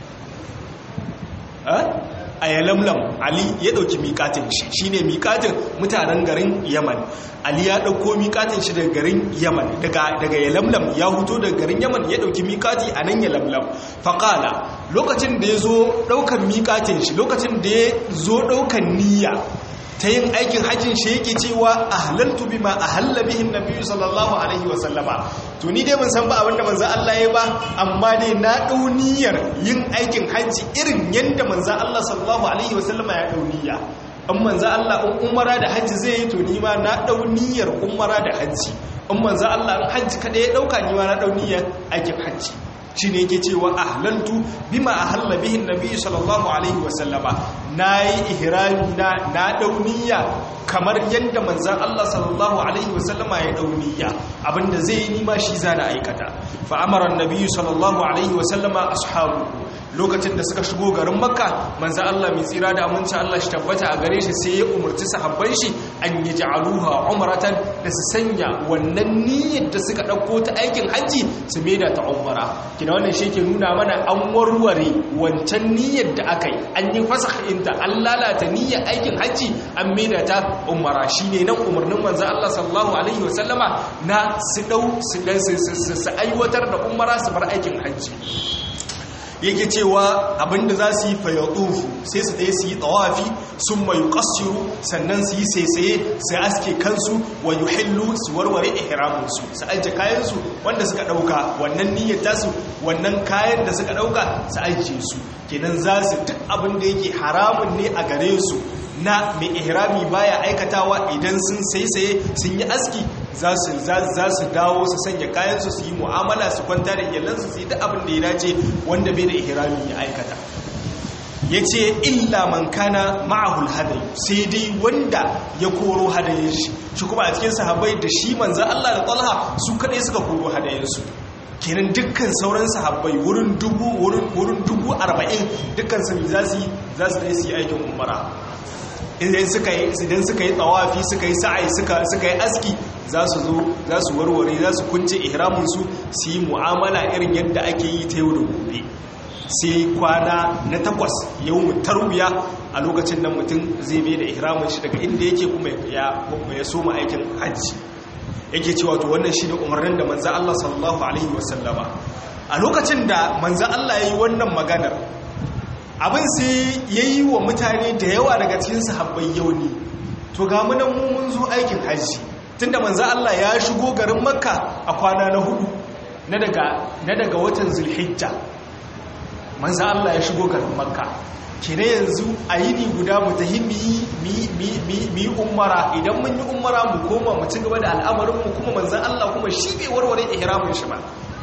a yalamlam ali ya dauki miƙatin shi shine miƙatin mutanen garin yaman ali ya dauko miƙatin shi daga garin yaman daga daga yalamlam ya huto daga garin yaman ya dauki miƙati a nan yalamlam faqala lokacin da ya zo daukan miƙatin shi lokacin da ya zo daukan niyya ta yin aikin hajjin shi yake cewa ahlaltu bima ahalla bihi nabiyyu sallallahu alaihi wa sallama to ni dai ban san ba abinda manzo Allah ya ba amma dai na dau niyyar yin aikin hajji irin yanda manzo Allah sallallahu alaihi wa sallama ya dau niyya in manzo Allah in umara da hajji zai yi to ni ma na dau niyyar umara da hajji in manzo Allah in hajji kada ya dauka ni ma na dau niyyar aikin hajji shi ne yake cewa ahlantu bima ahalla bihin nabi sallallahu alaihi wasallama na yi ihrami na na dauniya kamar yadda manzan Allah sallallahu alaihi wasallama ya dauniya abinda zai yi nima shi zana aikata fa amara annabi sallallahu alaihi wasallama ashabu lokacin da suka shigo garin makka manzan Allah mai tsira da aminci Allah shi tabbata a gare shi sai ya umarci sahabban shi an yi ja'aluha umratan da su sanya wannan niyyar da suka dauko ta aikin hajji su maida ta umara kina wannan shi ke nuna mana an warware wancan niyyar da aka yi an yi fasakh inda an lalata niyyar aikin hajji an maida ta umara shine nan umarnin manzan Allah sallallahu alaihi wasallama na su dau su su aiwatar da umara su bar aikin hajji yake cewa abinda za su yi fayadufu sai su ɗaya su yi tsawafi sun mai ƙasiru sannan su yi saisaye sai aske kansu wa yi hillu su warware ihraminsu su ajiye kayansu wanda suka ɗauka wannan niyyar tasu wannan kayan da suka ɗauka su ajiye su kenan za su duk abin da yake haramun ne a gare su na mai ihrami baya aikatawa idan sun saisaye sun yi aski za su dawo su sanya kayansu su yi mu'amala su kwanta da iyalansu su yi da abin da ya dace wanda bai da ihrami ya aikata ya ce illa man kana ma'ahul hadayi sai dai wanda ya koro hadayen shi shi kuma a cikin sahabbai da shi manzan Allah da talha su kaɗai suka koro hadayensu kenan dukkan sauran sahabbai wurin dubu wurin dubu arba'in dukkan su za su yi za su yi aikin umara idan suka yi idan suka yi tsawafi suka yi sa'ai suka suka yi aski za su zo za su warware za su kunce ihramin su su yi mu'amala irin yadda ake yi ta yau da gobe sai kwana na takwas yawon tarwiya a lokacin nan mutum zai bai da ihramin shi daga inda yake kuma ya ya soma aikin hajji yake cewa to wannan shi ne umarnin da manzo Allah sallallahu alaihi wasallama a lokacin da manzo Allah ya yi wannan maganar abin sai ya yi wa mutane da yawa daga cikin sahabbai yau ne to ga munan mun zo aikin hajji tunda manzo Allah ya shigo garin makka a kwana na hudu na daga na daga watan zulhijja manzo Allah ya shigo garin makka kire yanzu a yini guda mu tahi mi umara idan mun yi umara mu koma mu ci gaba da al'amarin mu kuma manzo Allah kuma shi bai warware ihramin shi ba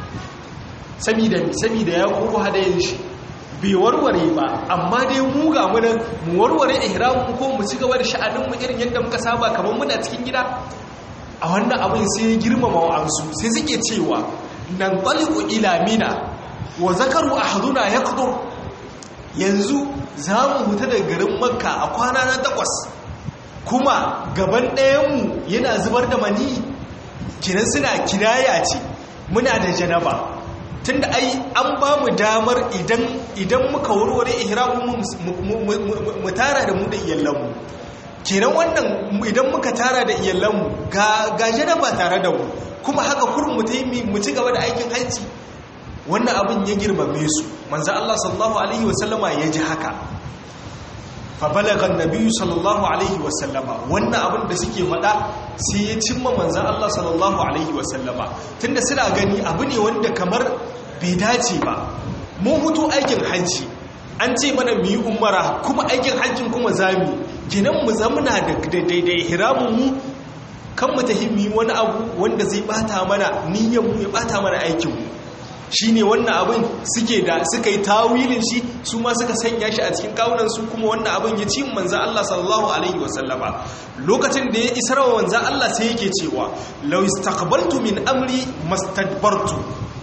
saboda saboda ya koro hadayen shi bai warware ba amma dai mu ga mu nan mu warware ihramin ko mu ci gaba da sha'anin mu irin yadda muka saba kamar muna cikin gida a wannan abin sai girmama wa'ansu sai suke cewa nan taliqu ila mina wa zakaru ahaduna yaqdur yanzu za mu huta da garin makka a kwana na takwas kuma gaban ɗayanmu yana zubar da mani kinan suna kinaya ce muna da janaba tunda ai an ba mu damar idan idan muka warware ihramu mu tara da mu da iyalanmu kenan wannan idan muka tara da iyalanmu ga ga janaba tare da mu kuma haka kurin mu tayi mu ci gaba da aikin hajji wannan abin ya girmame su manzo Allah sallallahu alaihi wasallama ya ji haka fa balagha an-nabi sallallahu alaihi wasallama wannan abin da suke faɗa sai ya cimma manzo Allah sallallahu alaihi wasallama tunda suna gani abu ne wanda kamar bai dace ba mun hutu aikin hajji an ce mana mu yi umara kuma aikin hajjin kuma zami kinan mu zamuna da daidai hiramun mu kan mu tahi mu yi wani abu wanda zai bata mana niyyar mu ya bata mana aikin mu shine wannan abin suke da suka yi tawilin shi su ma suka sanya shi a cikin kawunan su kuma wannan abin ya ci manzo Allah sallallahu alaihi wasallama lokacin da ya isar wa manzo Allah sai yake cewa law istaqbaltu min amri mastadbartu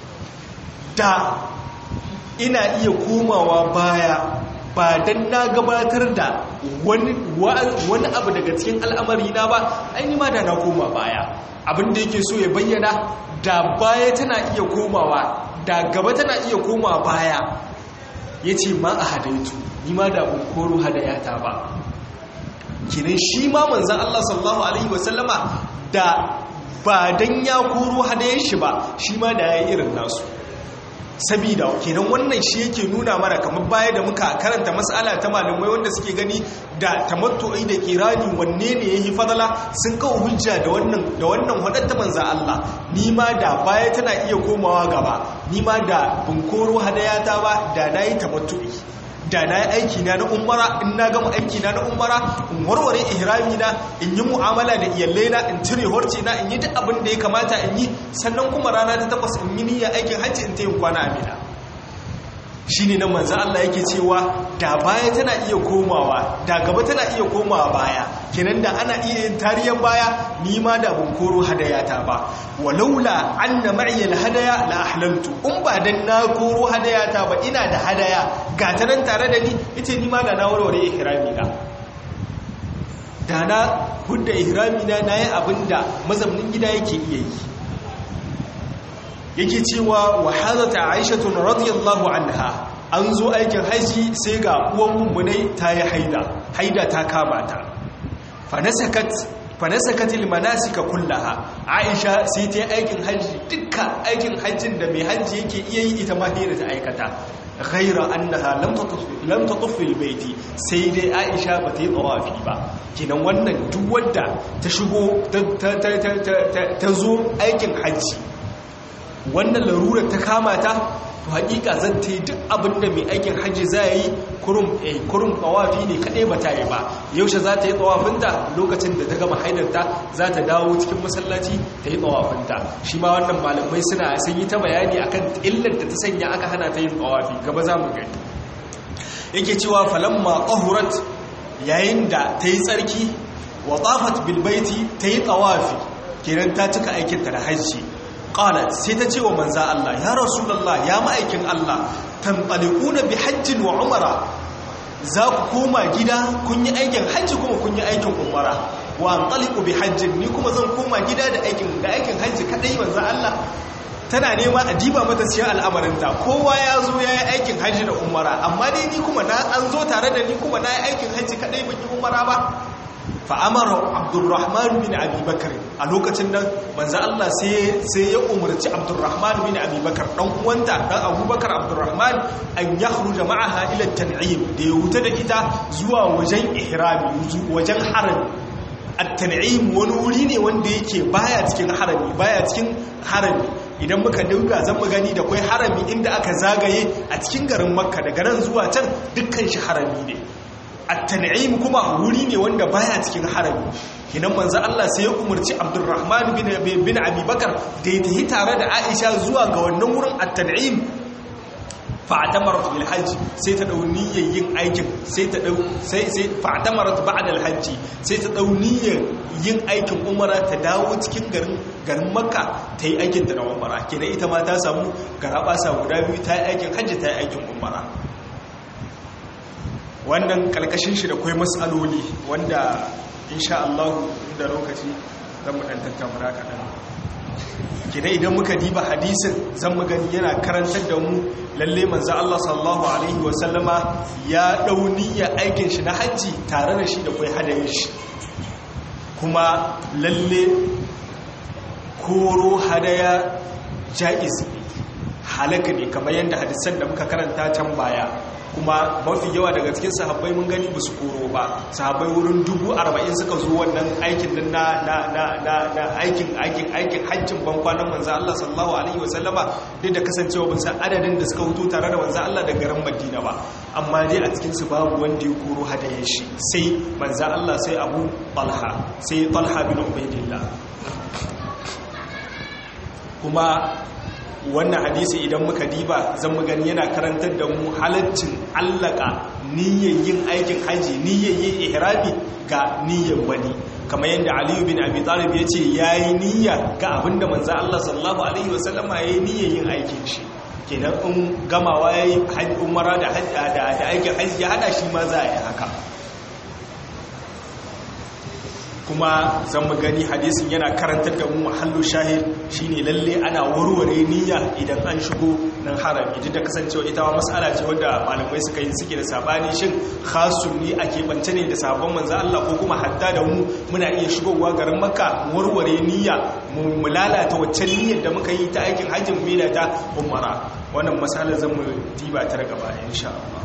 da ina iya komawa baya ba dan na gabatar da wani abu daga cikin al'amari na ba aini ma da na koma baya abin da yake so ya bayyana da baya tana iya komawa da gaba tana iya koma baya ya ce ma a hadaitu ni ma da koro hadayata ba kinin shi ma manzan Allah sallallahu Alaihi wasallama da ba don ya koro hadayen shi ba shi ma da ya yi irin nasu sabida kenan wannan shi yake nuna mana kamar baya da muka karanta matsala ta malamai wanda suke gani da tamattu'i da kirani wanne ne yayi fadala sun kawo hujja da wannan da wannan hadatta manzo Allah ni ma da baya tana iya komawa gaba ni ma da bunkoro hadayata ba da nayi tamattu'i da na yi aiki na na umara in na gama aiki na na umara in warware ihrami na in yi mu'amala da iyalai na in cire horce na in yi duk abin da ya kamata in yi sannan kuma rana ta takwas in yi niyyar aikin hajji in ta yin kwana amina shi ne nan manzan Allah yake cewa da baya tana iya komawa da gaba tana iya komawa baya kenan da ana iya yin tariyan baya ni ma da ban koro hadayata ba walaula anna ma'iya hadaya la ahlaltu in ba dan na koro hadayata ba ina da hadaya ga ta nan tare da ni ita ni ma da na warware ihrami na da na hudda ihrami na nayi abinda mazamnin gida yake iya yi yake cewa wa hadata aishatun radiyallahu anha an zo aikin haji sai ga uwan mummunai ta yi haida haida ta kama ta fanasakat fanasakat almanasika kullaha aisha sai ta yi aikin haji dukka aikin hajjin da mai haji yake iya yi ita ma hira ta aikata ghaira annaha lam tatuf lam tatuf fil baiti sai dai aisha ba ta yi tawafi ba kinan wannan duk wanda ta shigo ta zo aikin haji wannan larurar ta kama ta to hakika zan ta yi duk abinda mai aikin hajji za yi kurum tsawafi ne kadai ba ta yi ba yaushe za ta yi tsawafinta lokacin da ta gama haidarta za ta dawo cikin masallaci ta yi tsawafinta shi ma wannan malamai suna sun yi ta bayani akan illar da ta sanya aka hana ta yin tsawafi gaba za mu gani yake cewa falamma qahurat yayin da ta yi tsarki wa tafat bil baiti ta yi tsawafi kenan ta cika aikinta da hajji qalat sai ta ce wa manza Allah ya rasulullah ya ma'aikin Allah tanqaliquna bi hajjin wa umara za ku koma gida kun yi aikin hajji kuma kun yi aikin umara wa anqaliqu bi hajjin ni kuma zan koma gida da aikin da aikin hajji kadai manza Allah tana nema a diba mata siya al'amarinta kowa ya zo ya yi aikin hajji da umara amma dai ni kuma na an zo tare da ni kuma na yi aikin hajji kadai ban yi umara ba fa'amara abdurrahman bin abubakar a lokacin nan manzan Allah sai ya umarci abdurrahman bin abubakar ɗan uwanta ɗan abubakar abdurrahman an ya huru da ma'aha ilar tan'im da ya wuta da ita zuwa wajen ihrami wajen harami at-tan'im wani wuri ne wanda yake baya cikin harami baya cikin harami idan muka dinga zan mu gani da kwai harami inda aka zagaye a cikin garin makka daga nan zuwa can dukkan shi harami ne at-tan'im kuma wuri ne wanda baya cikin harami kinan manzo Allah sai ya umarci Abdurrahman bin bin Abi Bakar da ya tafi tare da Aisha zuwa ga wannan wurin at-tan'im fa'tamarat bil hajj sai ta dau niyyar yin aikin sai ta dau sai sai fa'tamarat ba'da al hajj sai ta dau niyyar yin aikin umara ta dawo cikin garin garin makka ta yi aikin ta na umara kenan ita ma ta samu garabasa guda biyu ta yi aikin hajji ta yi aikin umara wannan kalkashin shi da kwai matsaloli wanda insha Allah da lokaci zan mu dan tattauna kaɗan kina idan muka diba hadisin zan mu gani yana karantar da mu lalle manzo Allah sallallahu alaihi wa sallama ya dau niyya aikin shi na haji tare da shi da kai hadayin shi kuma lalle koro hadaya jaiz halaka ne kamar yadda hadisan da muka karanta can baya kuma mafi yawa daga cikin sahabbai mun gani ba su koro ba sahabbai wurin dubu arba'in suka zo wannan aikin nan na na na na na aikin aikin aikin hajjin ban kwanan manzo Allah sallallahu alaihi wasallama duk da kasancewa ban san adadin da suka hutu tare da manzo Allah da garin Madina ba amma dai a cikin su babu wanda ya koro hadayen shi sai manzo Allah sai Abu Talha sai Talha bin Ubaydillah kuma wannan hadisi idan muka diba zan mu gani yana karantar da mu halaccin allaka niyyar yin aikin haji niyyar yin ihrami ga niyyar wani kamar yadda aliyu bin abi talib ya ce ya yi niyya ga abinda manzo Allah sallallahu alaihi wasallama ya yi niyyar yin aikin shi kenan in gamawa ya yi umara da aikin haji ya hada shi ma za a yi haka kuma zan mu gani hadisin yana karantar da mu mahallu shahid shine lalle ana warware niyya idan an shigo nan harami duk da kasancewa ita ma mas'ala ce wanda malamai suka yi suke da sabani shin khasun ni a keɓance ne da sabon manzo Allah ko kuma hatta da mu muna iya shigowa garin Makka warware niyya mu lalata waccan niyyar da muka yi ta aikin hajjin mu ta umara wannan mas'alar zan mu diba ta daga baya insha Allah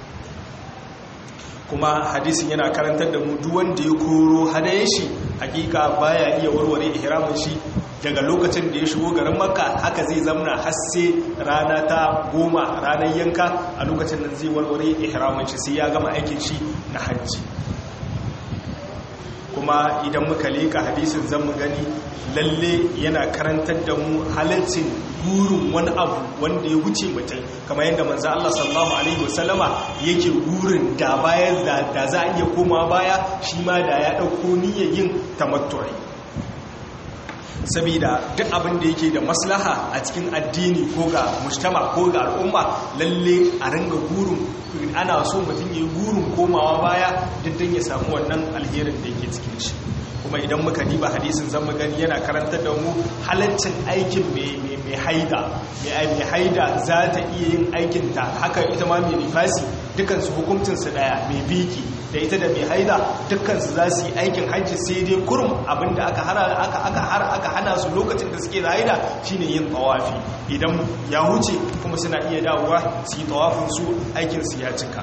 kuma hadisin yana karantar da mu duk wanda ya koro hadayen shi hakika baya iya warware ihramin shi daga lokacin da ya shigo garin makka haka zai zamna har sai rana ta goma ranar yanka a lokacin nan zai warware ihramin shi sai ya gama aikin shi na hajji kuma idan muka leka hadisin zan mu gani lalle yana karantar da mu halaccin gurin wani abu wanda ya wuce mutum kamar yadda manzo Allah sallallahu alaihi wasallama yake gurin da bayan da za a iya koma baya shi ma da ya dauko niyyar yin tamattu'i saboda duk abin da yake da maslaha a cikin addini ko ga mujtama ko ga al'umma lalle a ringa gurin ana so mutum ya yi gurin komawa baya duk ya samu wannan alherin da yake cikin shi kuma idan muka diba hadisin zan gani yana karantar da mu halaccin aikin mai haida mai haida za ta iya yin aikinta haka ita ma mai nifasi dukansu hukuncinsu daya mai biki da ita da mai haida dukansu za su yi aikin hajji sai dai kurum abinda aka hana su lokacin da suke da haida shine yin tawafi idan ya huce kuma suna iya dawowa su yi tawafin su aikinsu ya cika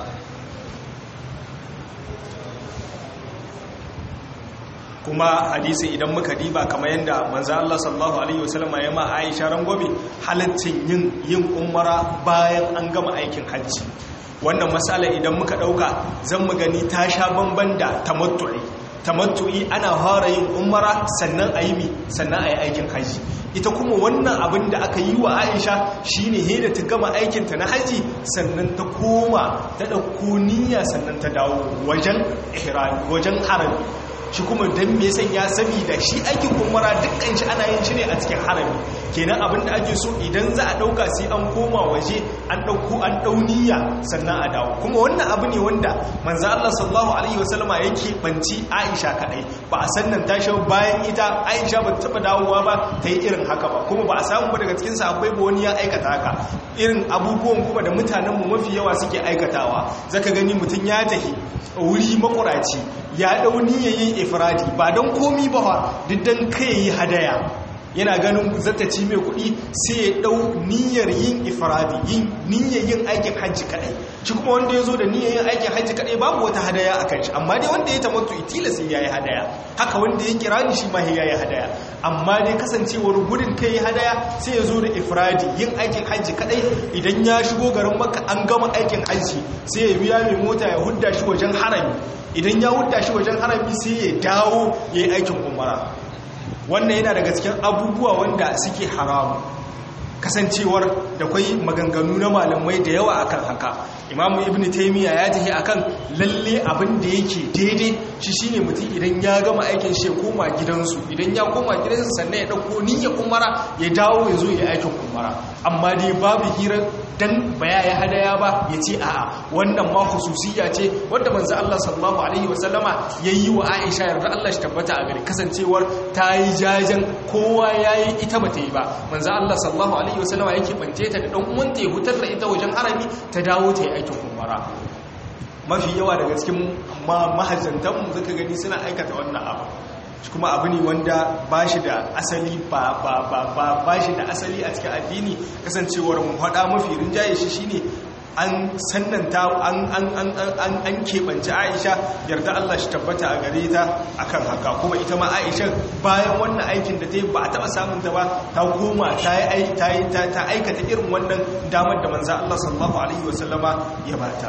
kuma hadisi idan muka diba kamar yadda manzo Allah sallallahu alaihi wasallam ya ma Aisha rangwame halaccin yin yin umara bayan an gama aikin hajji wannan masala idan muka dauka zan mu gani ta sha bamban da tamattu'i tamattu'i ana fara yin umara sannan ayi mi sannan ayi aikin hajji ita kuma wannan abin da aka yi wa Aisha shine he da ta gama aikin ta na haji sannan ta koma ta dauko niyya sannan ta dawo wajen ihram wajen harami shi kuma don me sanya saboda shi aikin umara dukkan shi ana yin shi ne a cikin harami kenan abin da ake so idan za a dauka sai an koma waje an dauko an dauniya sannan a dawo kuma wannan abu ne wanda manzo Allah sallallahu alaihi wasallama yake banci Aisha kadai ba a sannan ta shawo bayan ita Aisha ba ta taba dawowa ba ta yi irin haka ba kuma ba a samu ba daga cikin sahabbai ba wani ya aikata haka irin abubuwan kuma da mutanen mu mafi yawa suke aikatawa zaka gani mutun ya tahi wuri makuraci ya dau niyyar yin ifradi ba don komi ba fa diddan kai yi hadaya yana ganin zata ci mai kuɗi sai ya dau niyyar yin ifradi yin niyyar yin aikin hajji kadai shi kuma wanda ya zo da niyyar yin aikin hajji kadai babu wata hadaya a kan shi amma dai wanda ya tamattu itila sai ya yi hadaya haka wanda ya kira ni shi ma ya yi hadaya amma dai kasancewar gudun kai hadaya sai ya zo da ifradi yin aikin hajji kadai idan ya shigo garin makka an gama aikin hajji sai ya biya mai mota ya hudda shi wajen harami idan ya hudda shi wajen harami sai ya dawo ya yi aikin umara wannan yana daga cikin abubuwa wanda suke haramu kasancewar da kwai maganganu na malamai da yawa akan haka imamu ibn taimiyya ya tafi akan lalle abin da yake daidai shi shine mutum idan ya gama aikin shi ya koma gidansu idan ya koma gidansu sannan ya dauko niyya umara ya dawo ya zo ya aikin umara amma dai babu hira dan baya ya hadaya ba ya ce a'a wannan ma khususiyya ce wanda manzo Allah sallallahu alaihi wasallama yayi wa Aisha yarda Allah shi tabbata a gari kasancewar ta yi jajen kowa yayi ita bata yi ba manzo Allah sallallahu alaihi wasallama yake bance ta da dan uwanta ya hutar da ita wajen harami ta dawo ta yi aikin umara mafi yawa daga cikin mahajjantanmu zaka gani suna aikata wannan abu kuma abu ne wanda ba shi da asali ba shi da asali a cikin addini kasancewar mu faɗa mafi rinjaye shi shine an sannanta an keɓance aisha yarda Allah shi tabbata a gare ta akan haka kuma ita ma aisha bayan wannan aikin da ta yi ba a taɓa samun ta ba ta koma ta aikata irin wannan damar da manza Allah sallallahu alaihi wasallama ya bata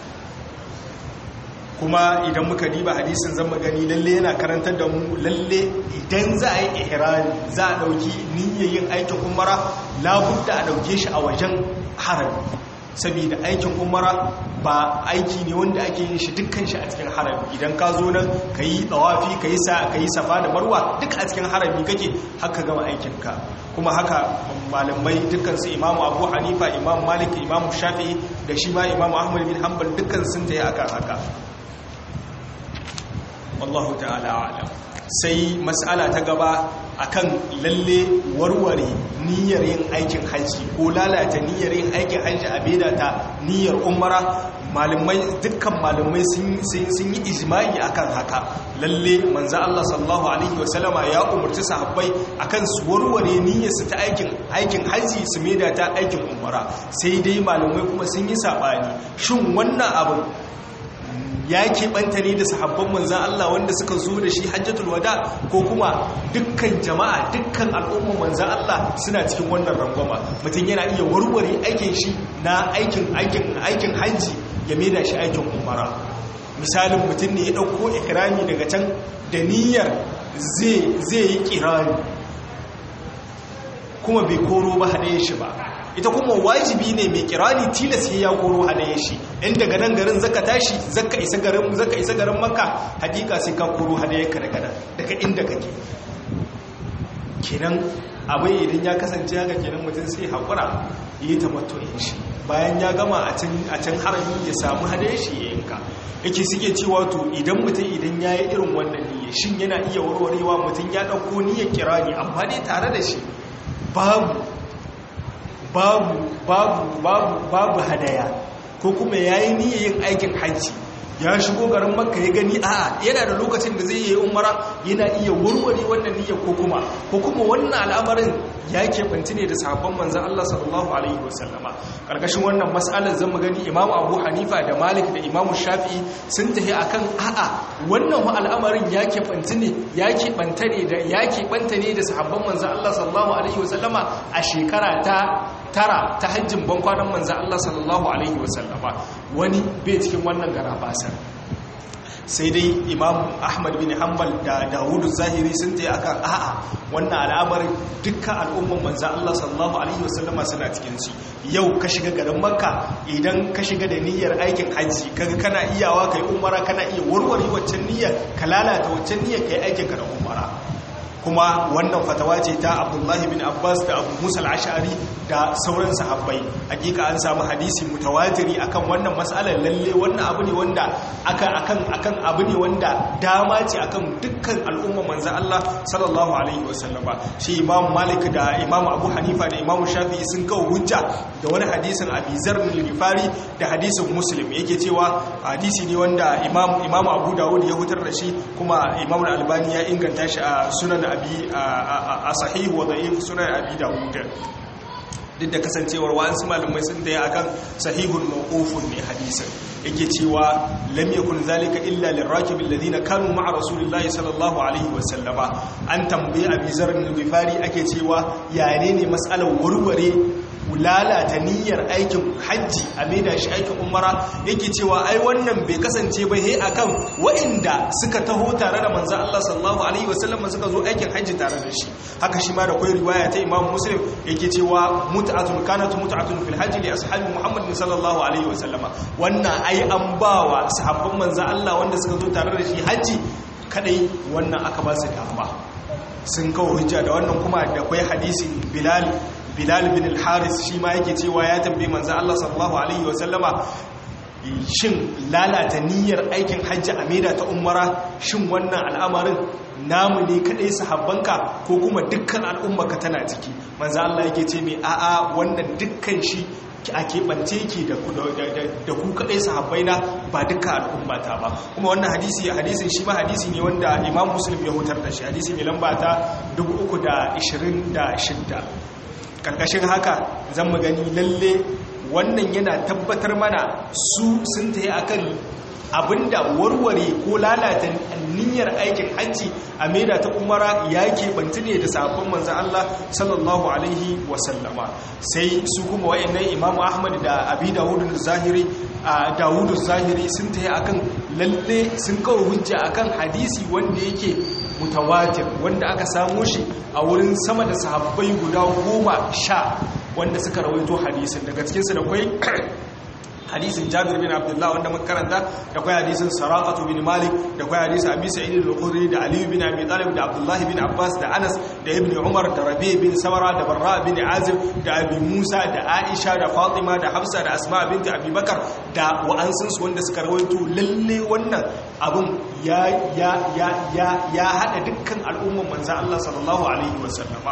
kuma idan muka diba hadisin zan magani lalle yana karantar da mu lalle idan za a yi ihrami za a dauki niyyar yin aikin umara labudda a dauke shi a wajen harami saboda aikin umara ba aiki ne wanda ake yin shi dukkan shi a cikin harami idan ka zo nan ka yi tsawafi ka yi safa da marwa duk a cikin harami kake haka gama aikinka kuma haka malamai dukkansu imamu abu hanifa imamu malik imamu shafi'i da shi ma imamu ahmad bin hanbal dukkan sun ta yi akan haka wallahu ta'ala alam sai mas'ala ta gaba akan lalle warware niyyar yin aikin haji ko lalata niyyar yin aikin haji a beda ta niyyar umara malamai dukkan malamai sun yi ijma'i akan haka lalle manzo Allah sallallahu alaihi wasallama ya umarci sahabbai akan su warware niyyar su ta aikin aikin haji su meda ta aikin umara sai dai malamai kuma sun yi sabani shin wannan abin ya keɓanta ne da sahabban manzan Allah wanda suka zo da shi hajjatul wada ko kuma dukkan jama'a dukkan al'umman manzan Allah suna cikin wannan rangwama mutum yana iya warware aikin shi na aikin aikin aikin hajji ya maida shi aikin umara misalin mutum ne ya ɗauko ikirami daga can da niyyar zai yi kirani kuma bai koro ba haɗe shi ba ita kuma wajibi ne mai kirani tilas ya koro hadaye shi in daga nan garin zaka tashi zaka isa garin zaka isa garin makka hakika sai ka koro hadaye ka daga nan daga inda kake kenan abai idan ya kasance haka kenan mutum sai hakura yi tamattu'in shi bayan ya gama a can a can harami ya samu hadaye shi ya yanka yake suke cewa to idan mutum idan ya yi irin wannan niyya shin yana iya warwarewa mutum ya ɗauko niyyar kirani amma dai tare da shi babu babu babu babu babu hadaya ko kuma yayi niyyar yin aikin hajji ya shigo garin makka ya gani a'a yana da lokacin da zai yi umara yana iya warware wannan niyyar ko kuma ko kuma wannan al'amarin ya keɓanci ne da sahabban manzan Allah sallallahu alaihi wasallama karkashin wannan mas'alar zan mu gani imamu abu hanifa da malik da imamu shafi'i sun tafi akan a'a wannan al'amarin ya keɓanci ne ya keɓanta ne da ya keɓanta ne da sahabban manzan Allah sallallahu alaihi wasallama a shekara ta tara ta hajjin bankwanan manzan Allah sallallahu alaihi wasallama wani bai cikin wannan gara basar sai dai imam ahmad bin hanbal da dawudu zahiri sun ta akan a'a wannan al'amarin dukkan al'umman manzan Allah sallallahu alaihi wasallama suna cikin shi yau ka shiga garin makka idan ka shiga da niyyar aikin hajji kaga kana iyawa kai umara kana iya warware waccan niyyar ka lalata waccan niyyar kai aikin ka da umara kuma wannan fatawa ce ta abdullahi bin abbas da abu musa al'ashari da sauran sahabbai hakika an samu hadisi mutawatiri akan wannan matsalar lalle wannan abu ne wanda aka akan akan abu ne wanda dama ce akan dukkan al'umma manzon Allah sallallahu alaihi wasallama shi imam malik da imam abu hanifa da imam shafi'i sun kawo hujja da wani hadisin abi zar bin rifari da hadisin muslim yake cewa hadisi ne wanda imam imam abu dawud ya hutar da shi kuma imam al-albani ya inganta shi a sunan abi a sahihu wa da'if sunan abi dawud duk da kasancewar wa'ansu malamai sun da ya akan sahihun mawqufun ne hadisin yake cewa lam yakun zalika illa lirrakib alladhina kanu ma'a rasulillahi sallallahu alaihi wa sallama an tambayi abi zarr al-ghifari ake cewa yane ne mas'alar warware lalata niyyar aikin hajji a maida shi aikin umara yake cewa ai wannan bai kasance ba he akan wa'inda suka taho tare da manzo Allah sallallahu alaihi wasallam suka zo aikin hajji tare da shi haka shi ma da kai riwaya ta Imam Muslim yake cewa mut'atun kanat mut'atun fil hajji li ashabi Muhammad sallallahu alaihi wasallam wannan ai an bawa sahabban manzo Allah wanda suka zo tare da shi hajji kadai wannan aka ba su dama sun kawo hujja da wannan kuma da kwai hadisin Bilal Bilal bin al-Haris shi ma yake cewa ya tambaye manzo Allah sallallahu alaihi wasallama shin lalata niyyar aikin hajji a maida ta umara shin wannan al'amarin namu ne kadai sahabbanka ko kuma dukkan al'ummarka tana ciki manzo Allah yake ce mai a'a wannan dukkan shi a keɓance ki da ku kaɗai sahabbai na ba duka al'ummata ba kuma wannan hadisi hadisin shi ma hadisi ne wanda imam muslim ya hutar da shi hadisi mai lamba ta 326 karkashin haka zan mu gani lalle wannan yana tabbatar mana su sun ta yi akan abinda warware ko lalata niyyar aikin hajji a maida ta umara ya keɓanci ne da sabon manzan Allah sallallahu alaihi wasallama sai su kuma wa'annan imamu ahmad da abi dawudu zahiri a dawudu zahiri sun ta yi akan lalle sun kawo hujja akan hadisi wanda yake mutawatir wanda aka samo shi a wurin sama da sahabbai guda goma sha wanda suka rawaito hadisin daga cikinsu da kwai hadisin jabir bin abdullah wanda muka karanta da kwai hadisin saraqatu bin malik da kwai hadisin abi sa'id al-khudri da ali bin abi talib da abdullah bin abbas da anas da ibn umar da rabi bin samara da barra bin azib da abi musa da aisha da fatima da hafsa da asma binti abi bakar da wa'ansun su wanda suka rawaito lalle wannan abun ya ya ya ya ya hada dukkan al'umman manzo Allah sallallahu alaihi wasallama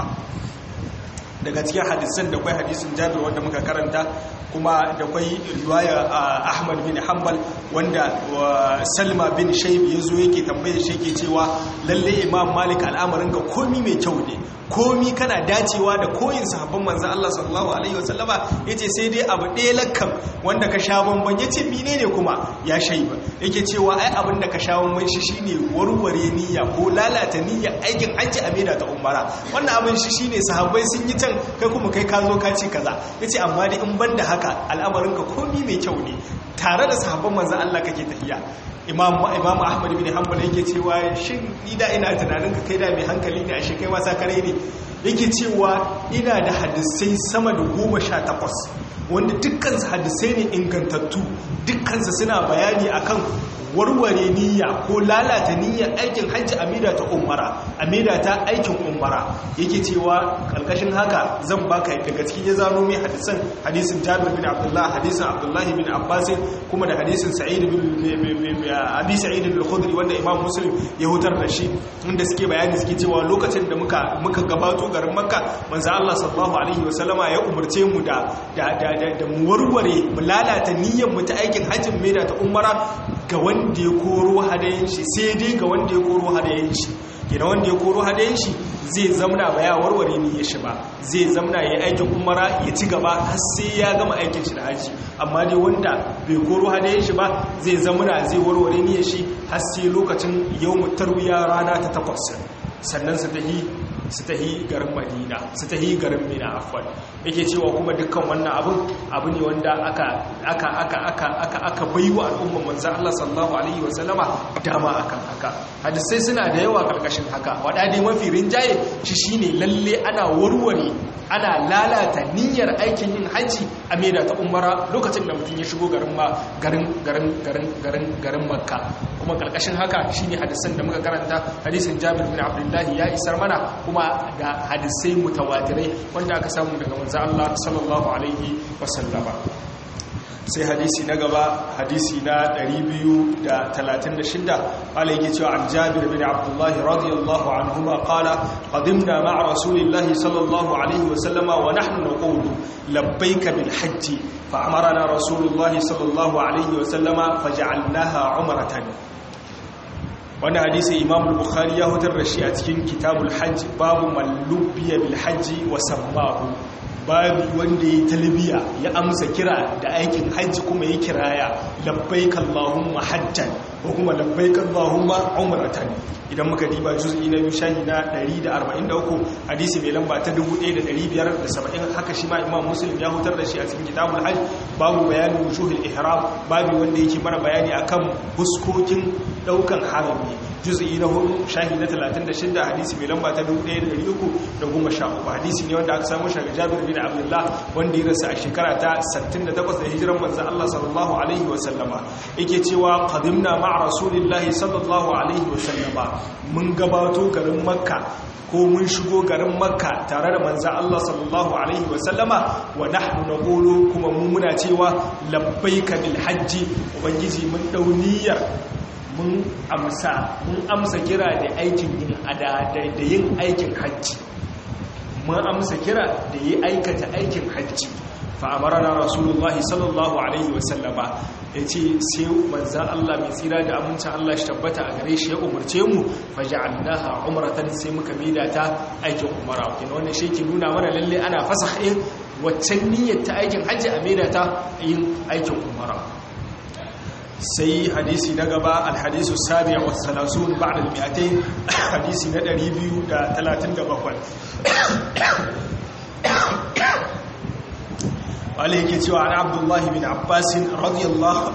daga cikin hadisan da kwai hadisin jabir wanda muka karanta kuma da kwai riwaya ahmad bin hanbal wanda salma bin shaib ya zo yake tambaye shi yake cewa lalle imam malik al'amarin ga komi mai kyau ne komi kana dacewa da koyin sahabban manzan Allah sallallahu alaihi wasallama yace sai dai abu ɗaya lakkan wanda ka sha bamban yace menene kuma ya shaiba yake cewa ai abin da ka sha bamban shi shine warware niyya ko lalata niyya aikin hajji a maida ta umara wannan abin shi shine sahabbai sun yi can kai kuma kai ka zo ka ce kaza yace amma dai in banda haka al'amarin ka komi mai kyau ne tare da sahabban manzan Allah kake tafiya imam imam ahmad bin hanbal yake cewa shin ni da ina tunanin ka kai da mai hankali ne a shi kai wasa kare ne yake cewa ina da hadisai sama da goma sha takwas wanda dukkansu hadisai ne ingantattu dukkansu suna bayani akan warware niyya ko lalata niyyar aikin hajji amida ta umara amida ta aikin umara yake cewa karkashin haka zan baka daga cikin ya zano mai hadisan hadisin jabir bin abdullah hadisin abdullahi bin abbas kuma da hadisin sa'id bin abi sa'id al-khudri wanda imam muslim ya hutar da shi inda suke bayani suke cewa lokacin da muka muka gabato garin makka manzo Allah sallallahu alaihi wasallama ya umarce mu da da da mu warware mu lalata niyyar mu ta aikin hajjin mai da ta umara ga wanda ya koro hadayen shi sai dai ga wanda ya koro hadayen shi gina wanda ya koro hadayen shi zai zamna ba ya warware ni ya shi ba zai zamna ya aikin umara ya ci gaba har sai ya gama aikin shi da haji amma dai wanda bai koro hadayen shi ba zai zamna zai warware ni ya shi har sai lokacin yau tarwiya rana ta takwas sannan su tahi su tahi garin madina su tahi garin mina afwan yake cewa kuma dukkan wannan abin abu ne wanda aka aka aka aka aka aka baiwa al'umman manzon Allah sallallahu alaihi wa sallama dama akan haka hadisai suna da yawa karkashin haka wada dai mafi rinjaye shi shine lalle ana warware ana lalata niyyar aikin yin haji a maida ta umara lokacin da mutum ya shigo garin ma garin garin garin garin garin makka kuma karkashin haka shine hadisan da muka karanta hadisin Jabir bin Abdullah ya isar mana kuma da hadisai mutawatirai wanda aka samu daga manzo Allah sallallahu alaihi wasallama sai hadisi na gaba hadisi na 236 qala yake cewa an Jabir bin Abdullah radiyallahu anhuma qala qadimna ma'a rasulillahi sallallahu alaihi wasallama wa nahnu naqulu labbaika bil hajj fa amarna rasulullahi sallallahu alaihi wasallama faj'alnaha umratan wani hadisi imam bukhari ya hutar da shi a cikin kitabul hajj babu mallubiya bil hajji wa sammahu babu wanda ya talbiya ya amsa kira da aikin hajji kuma ya kiraya labbaik Allahumma hajjan ko kuma labbaik Allahumma umratan idan muka diba juz'i na shahi na 143 hadisi mai lamba ta 1570 haka shi ma Imam Muslim ya hutar da shi a cikin kitabul hajj babu bayanin wujuhul ihram babu wanda yake mana bayani akan huskokin daukan harami juz'i na hudu shahi na 36 hadisi mai lamba ta 1313 hadisi ne wanda aka samu shi daga Jabir bin Abdullah wanda ya rasu a shekara ta 68 da hijiran manzon Allah sallallahu alaihi wa sallama yake cewa qadimna ma'a rasulillahi sallallahu alaihi wa sallama mun gabato garin Makka ko mun shigo garin Makka tare da manzon Allah sallallahu alaihi wa sallama wa nahnu naqulu kuma mu muna cewa labbaika bil hajji ubangiji mun dauniyar mun amsa mun amsa kira da aikin yin ada da yin aikin hajji mun amsa kira da yi aikata aikin hajji fa amarana rasulullahi sallallahu alaihi wasallama yace sai manzo Allah mai tsira da amincin Allah shi tabbata a gare shi ya umurce mu faj'alnaha umratan sai muka maida ta aikin umara kin wannan shi ke nuna mana lalle ana fasahin waccan niyyar ta aikin hajji a maida ta yin aikin umara sai hadisi na gaba alhadisu sabiya wa salasun ba'da al-mi'atayn hadisi na 237 wale yake cewa an abdullahi bin abbas radiyallahu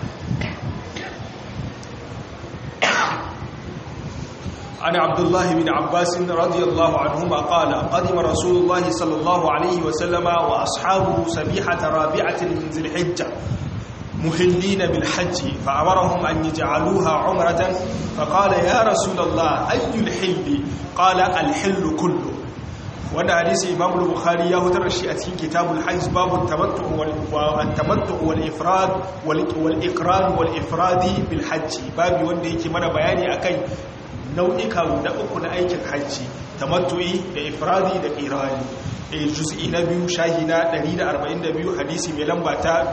عن عبد الله بن عباس رضي الله عنهما قال قدم رسول الله صلى الله عليه وسلم وأصحابه سبيحة رابعة من ذي الحجة مهلين بالحج فأمرهم أن يجعلوها عمرة فقال يا رسول الله أي الحل قال الحل كله وانا حديث امام البخاري يا هدر شيء اتكين كتاب الحج باب التمتع والتمتع والافراد والاقران والافراد بالحج باب wanda yake mana bayani akan nau'ika guda uku na aikin hajji tamattu'i da ifradi da qirani juz'i na biyu shahi na 142 hadisi mai lamba ta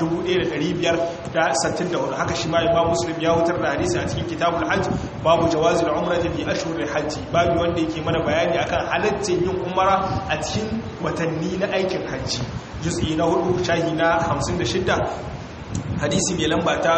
1564 haka shi ma imam muslim ya hutar da hadisi a cikin kitabul hajj babu jawazil umrati fi ashhuril hajj babu wanda yake mana bayani akan halaccin yin umara a cikin watanni na aikin hajji juz'i na hudu shahi na 56 hadisi mai lamba ta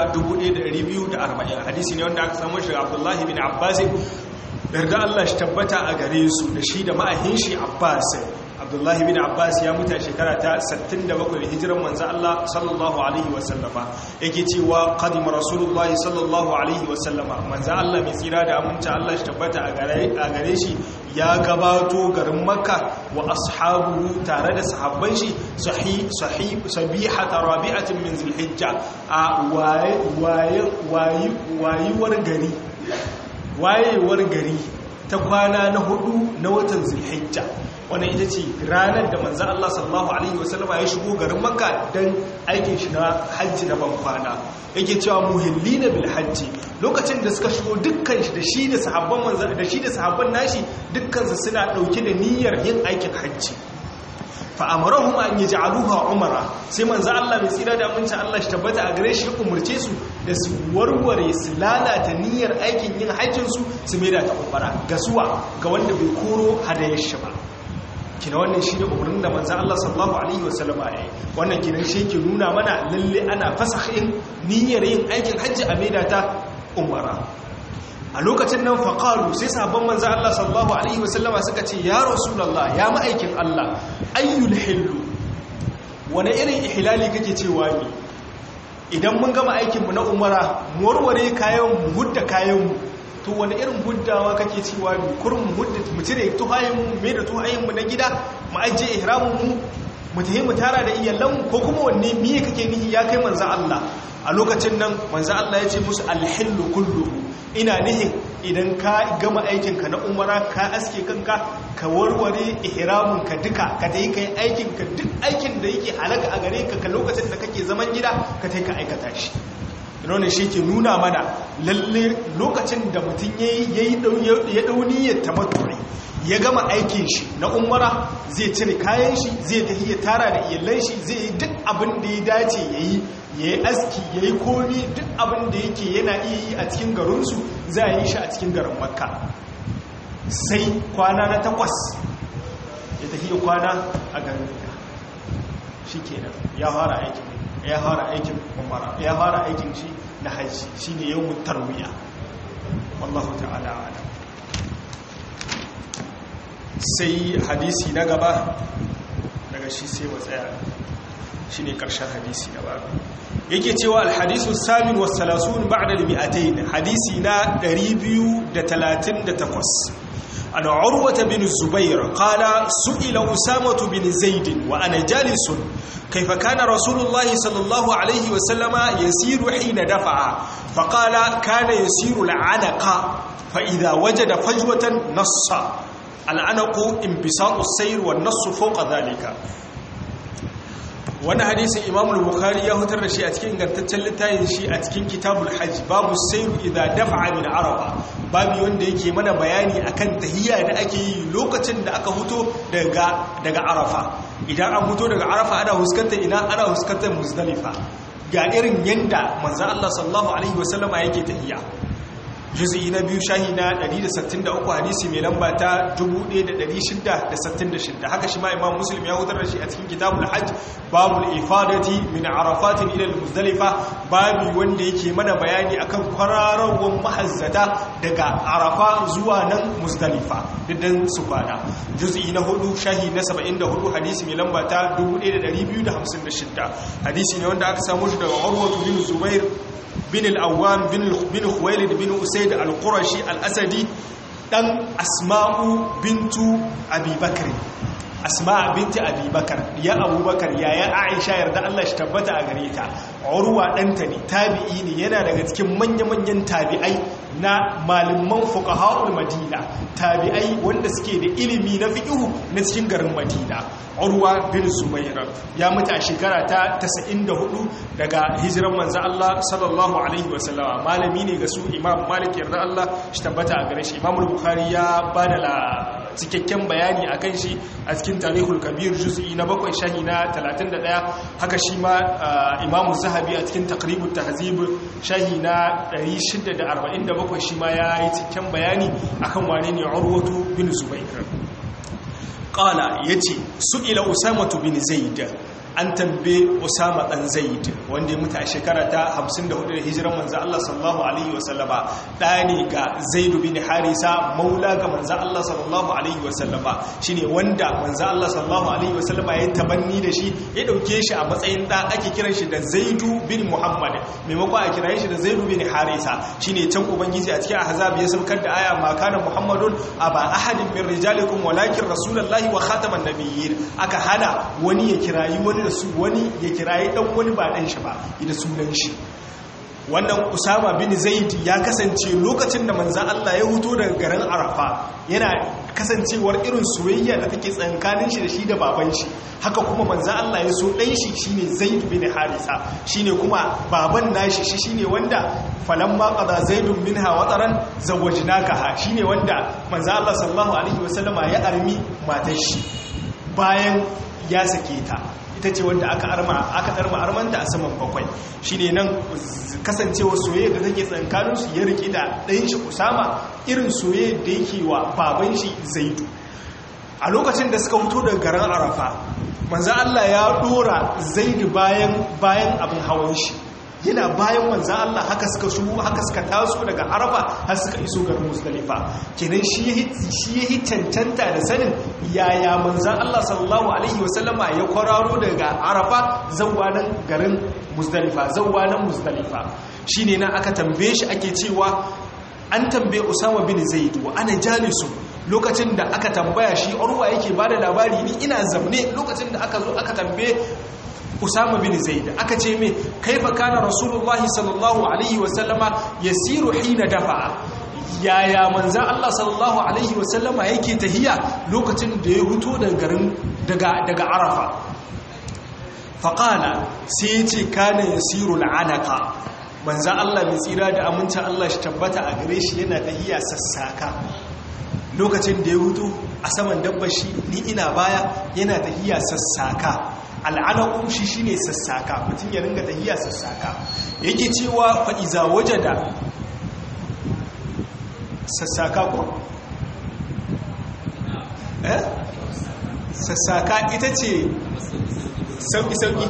1240 hadisi ne wanda aka samu shi abdullahi bin abbas yarda Allah shi tabbata a gare su da shi da ma'ahin shi abbas abdullahi bin abbas ya mutu a shekara ta 67 hijiran manzo Allah sallallahu alaihi wasallama yake cewa qadima rasulullahi sallallahu alaihi wasallama manzo Allah mai tsira da aminta Allah shi tabbata a gare shi ya gabato garin makka wa ashabuhu tare da sahabban shi sahih sahih sabihata rabi'atin min zulhijja a waye waye wayewar gari wayewar gari ta kwana na hudu na watan zulhijja wannan ita ce ranar da manzan Allah sallallahu Alaihi wasallama ya shigo garin makka don aikin shi na hajji na bankwana yake cewa muhilli na bil hajji lokacin da suka shigo dukkan shi da shi da sahabban manzan da shi da sahabban nashi dukkansu suna ɗauke da niyyar yin aikin hajji fa'amarahum an yi ja'aluha umara sai manzo Allah mai tsira da amincin Allah shi tabbata a gare shi umurce su da su warware su lalata niyyar aikin yin hajjin su su mai da ta umara ga suwa ga wanda bai koro hadayar shi ba kina wannan shi ne umarnin da manzo Allah sallallahu alaihi wasallam ya yi wannan kinan shi ke nuna mana lalle ana fasahin niyyar yin aikin hajji a maida ta umara a lokacin nan faƙaru sai sabon manzan Allah sallallahu Alaihi wasallama suka ce ya rasulallah ya ma'aikin Allah ayyul hillu wani irin ihilali kake cewa ne idan mun gama aikinmu na umara mu warware kayan mu hudda kayanmu to wani irin huddawa kake cewa ne kurin mu hudda mu cire tuhayenmu mai da tuhayenmu na gida mu ajiye ihramunmu mu tafi mu tara da iyalanmu ko kuma wanne miye kake nihi ya kai manzan Allah a lokacin nan manzan Allah ya ce musu alhillu kulluhu ina nihin idan ka gama aikinka na umara ka aske kanka ka warware ihramin ka duka ka tayi kai aikin ka duk aikin da yake halaka a gare ka ka lokacin da kake zaman gida ka tayi ka aikata shi ina shi ke nuna mana lalle lokacin da mutum yayi ya dauni ya tamattu'i ya gama aikin shi na umara zai cire kayan shi zai tafi ya tara da iyalan shi zai yi duk abin da ya dace yayi ya yi aski ya yi komi duk abin da yake yana iya yi a cikin garinsu za a yi shi a cikin garin makka sai kwana na takwas ya tafi ya kwana a garin shikenan ya fara aikin ya fara aikin umara ya fara aikin shi na haji shine yawmut tarwiya wallahu ta'ala a'lam sai hadisi na gaba daga shi sai mu tsaya shi ne ƙarshen hadisi na ba yake cewa alhadisu samin wasalasun ba'da al-mi'atayn hadisi na 238 an urwata bin zubair qala su'ila usamatu bin zaid wa ana jalisun كيف كان رسول الله صلى الله عليه وسلم يسير حين دفع فقال كان يسير العنق فإذا وجد فجوة نص العنق انبساط السير والنص فوق ذلك wani hadisin imam bukhari ya hutar da shi a cikin ingantaccen littafin shi a cikin kitabul hajj babu sairu idan dafa'a min arafa babu wanda yake mana bayani akan tahiyya da ake yi lokacin da aka huto daga daga arafa idan an huto daga arafa ana huskantar ina ana huskantar muzdalifa ga irin yanda manzo Allah sallallahu alaihi wasallama yake tahiyya juz'i na biyu shahi na 163 hadisi mai lamba ta 1666 haka shi ma imam muslim ya hutar da shi a cikin kitabul hajj babul ifadati min arafatin ila al-muzdalifa babu wanda yake mana bayani akan kwararowar mahazzata daga arafa zuwa nan muzdalifa diddan su kwana juz'i na hudu shahi na 74 hadisi mai lamba ta 1256 hadisi ne wanda aka samu shi daga urwatu bin zubair bin al'awam bin khuwailid bin usaid al-qurashi al-asadi dan asma'u bintu abubakar asma binti abubakar ya abubakar yaya aisha yarda Allah shi tabbata a gare ta urwa danta ne tabi'i ne yana daga cikin manya-manyan tabi'ai na malaman fuqaha'ul madina tabi'ai wanda suke da ilimi na fiqhu na cikin garin madina urwa bin zubair ya mutu a shekara ta 94 daga hijiran manzo Allah sallallahu alaihi wasallama malami ne ga su imam malik yarda Allah shi tabbata a gare shi imam bukhari ya bada la cikakken bayani akan shi a cikin tarihul kabir juz'i na bakwai shahi na 31 haka shi ma imam zahabi a cikin taqribut tahzib shahi na 647 shi ma ya yi cikakken bayani akan wane ne urwatu bin zubair qala yace su'ila usamatu bin zaid an tambaye Usama dan Zaid wanda ya mutu a shekara ta 54 da hijiran manzo Allah sallallahu alaihi wasallama da ne ga Zaid bin Harisa maula ga manzo Allah sallallahu alaihi wasallama shine wanda manzo Allah sallallahu alaihi wasallama ya tabanni da shi ya dauke shi a matsayin da ake kiran shi da Zaid bin Muhammad maimakon a kira shi da Zaid bin Harisa shine can ubangiji a cikin ahzab ya saukar da aya ma kana Muhammadun aba ahadin min rijalikum walakin rasulullahi wa khataman nabiyyin aka hana wani ya kirayi wani da su wani ya kiraye dan wani ba dan shi ba ida sunan shi wannan usama bin zaid ya kasance lokacin da manzan Allah ya huto daga garin arafa yana kasancewar irin soyayya da take tsankanin shi da shi da baban shi haka kuma manzan Allah ya so dan shi shine zaid bin harisa shine kuma baban nashi shi shine wanda falamma qada zaidun minha wataran zawajnakaha shine wanda manzan Allah sallallahu alaihi wasallama ya armi matar shi bayan ya sake ta ita ce wanda aka arma aka arma armanta a saman bakwai shine nan kasancewar soyayya da take tsankanin su ya riki da ɗayan shi Usama irin soyayya da yake wa baban shi Zaidu a lokacin da suka fito daga garin Arafa manzo Allah ya dora Zaidu bayan bayan abin hawan shi yana bayan manzan Allah haka suka shugo haka suka taso daga arafa har suka iso garin musdalifa kenan shi ya yi cancanta da sanin yaya manzan Allah sallallahu alaihi wasallama ya kwararo daga arafa zauwa nan garin musdalifa zauwa nan musdalifa shi ne na aka tambaye shi ake cewa an tambaye usama bin zaid wa ana jalisu lokacin da aka tambaya shi urwa yake bada labari ni ina zamne lokacin da aka zo aka tambaye Usama bin Zaid aka ce me kaifa kana Rasulullahi sallallahu alaihi wa sallama yasiru hina dafa yaya manzan Allah sallallahu alaihi wa sallama yake tahiya lokacin da ya huto daga garin daga daga Arafa faqala sai yace kana yasiru al'anaka manzan Allah mai tsira da amincin Allah shi tabbata a gare shi yana tahiya sassaka lokacin da ya huto a saman dabbar shi ni ina baya yana tahiya sassaka al'anaku shi shi ne sassaka mutum ya ringa tahiya sassaka yake cewa fa'iza waje da sassaka ko? eh? sassaka ita ce sauki sauki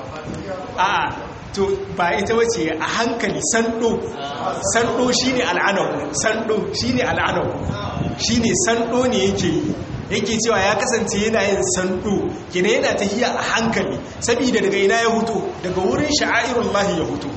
a to ba ita wace a hankali sando sando shine al'anahu sando shine al'anahu shine sando ne yake yi yake cewa ya kasance yana yin sando kina yana tahiya a hankali saboda daga ina ya huto daga wurin sha'airullahi ya huto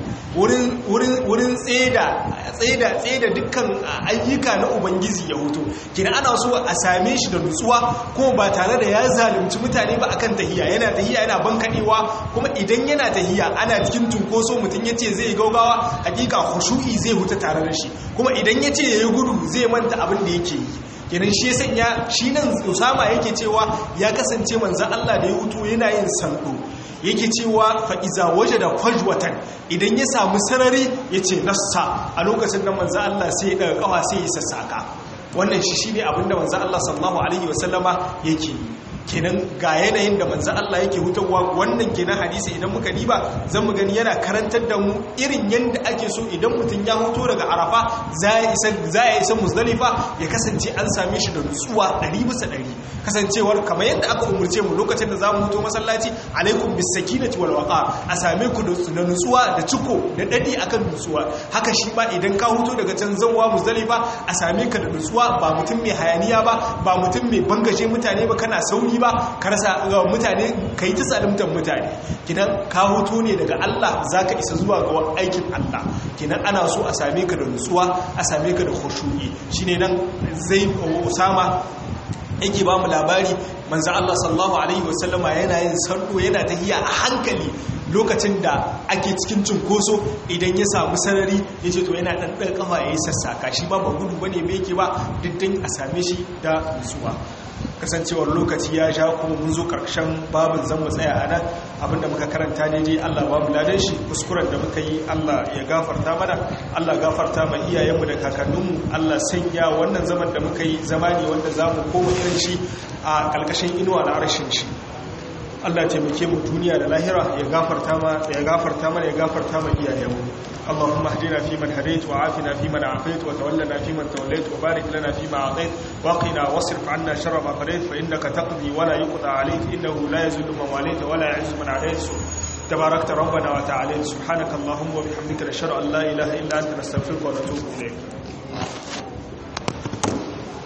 wurin tseda tseda tseda dukkan ayyuka na ubangiji ya huto kina ana so a same shi da nutsuwa kuma ba tare da ya zalunci mutane ba akan tahiya yana tahiya yana bankadewa kuma idan yana tahiya ana cikin tunkoso mutum yace zai gaugawa hakika khushu'i zai huta tare da shi kuma idan yace yayi gudu zai manta abin da yake yi kenan shi ya sanya shi nan usama yake cewa ya kasance manzan Allah da ya hutu yana yin sando yake cewa fa'iza waje da kwajwatan idan ya samu sarari ya ce nassa a lokacin da manzan Allah sai ya daga kawa sai ya sassaka wannan shi shi ne abinda manzan Allah sallallahu Alaihi wasallama yake yi kenan ga yanayin da manzan Allah yake hutarwa wannan kenan hadisi idan muka diba zan mu gani yana karantar da mu irin yadda ake so idan mutum ya huto daga arafa za ya isa musdalifa ya kasance an same shi da nutsuwa ɗari bisa ɗari kasancewar kamar yadda aka umurce mu lokacin da za mu huto masallaci alaikum bis sakinati wal waqa a same ku da nutsuwa da ciko da dadi akan nutsuwa haka shi ba idan ka huto daga can zanwa musdalifa a same ka da nutsuwa ba mutum mai hayaniya ba ba mutum mai bangaje mutane ba kana sauri ba ka rasa mutane ka yi ta tsalimtar mutane kidan ka hoto ne daga Allah za ka isa zuwa ga aikin Allah kidan ana so a same ka da nutsuwa a same ka da khushu'i shine nan zai usama yake ba mu labari manzo Allah sallallahu alaihi wasallama yana yin sardo yana tahiya a hankali lokacin da ake cikin cunkoso idan ya samu sarari ya ce to yana ɗanɗan kafa ya yi sassaka shi ba ba gudu ba ne mai yake ba diddin a same shi da nutsuwa kasancewar lokaci ya sha kuma mun zo karshen babin zan mu tsaya a nan abinda muka karanta daidai Allah ba mu ladan shi kuskuren da muka yi Allah ya gafarta mana Allah gafarta ma iyayenmu da kakanninmu Allah sanya wannan zaman da muka yi zama ne wanda za mu koma irin shi a ƙarƙashin inuwa na arshin shi Allah taimake mu duniya da lahira ya gafarta ma ya gafarta mana ya gafarta ma iyayenmu اللهم اهدنا فيمن هديت وعافنا فيمن عافيت وتولنا فيمن توليت وبارك لنا فيما اعطيت وقنا واصرف عنا شر ما قضيت فانك تقضي ولا يقضى عليك انه لا يذل من واليت ولا يعز من عليت تباركت ربنا وتعالى سبحانك اللهم وبحمدك نشهد ان لا اله الا انت نستغفرك ونتوب اليك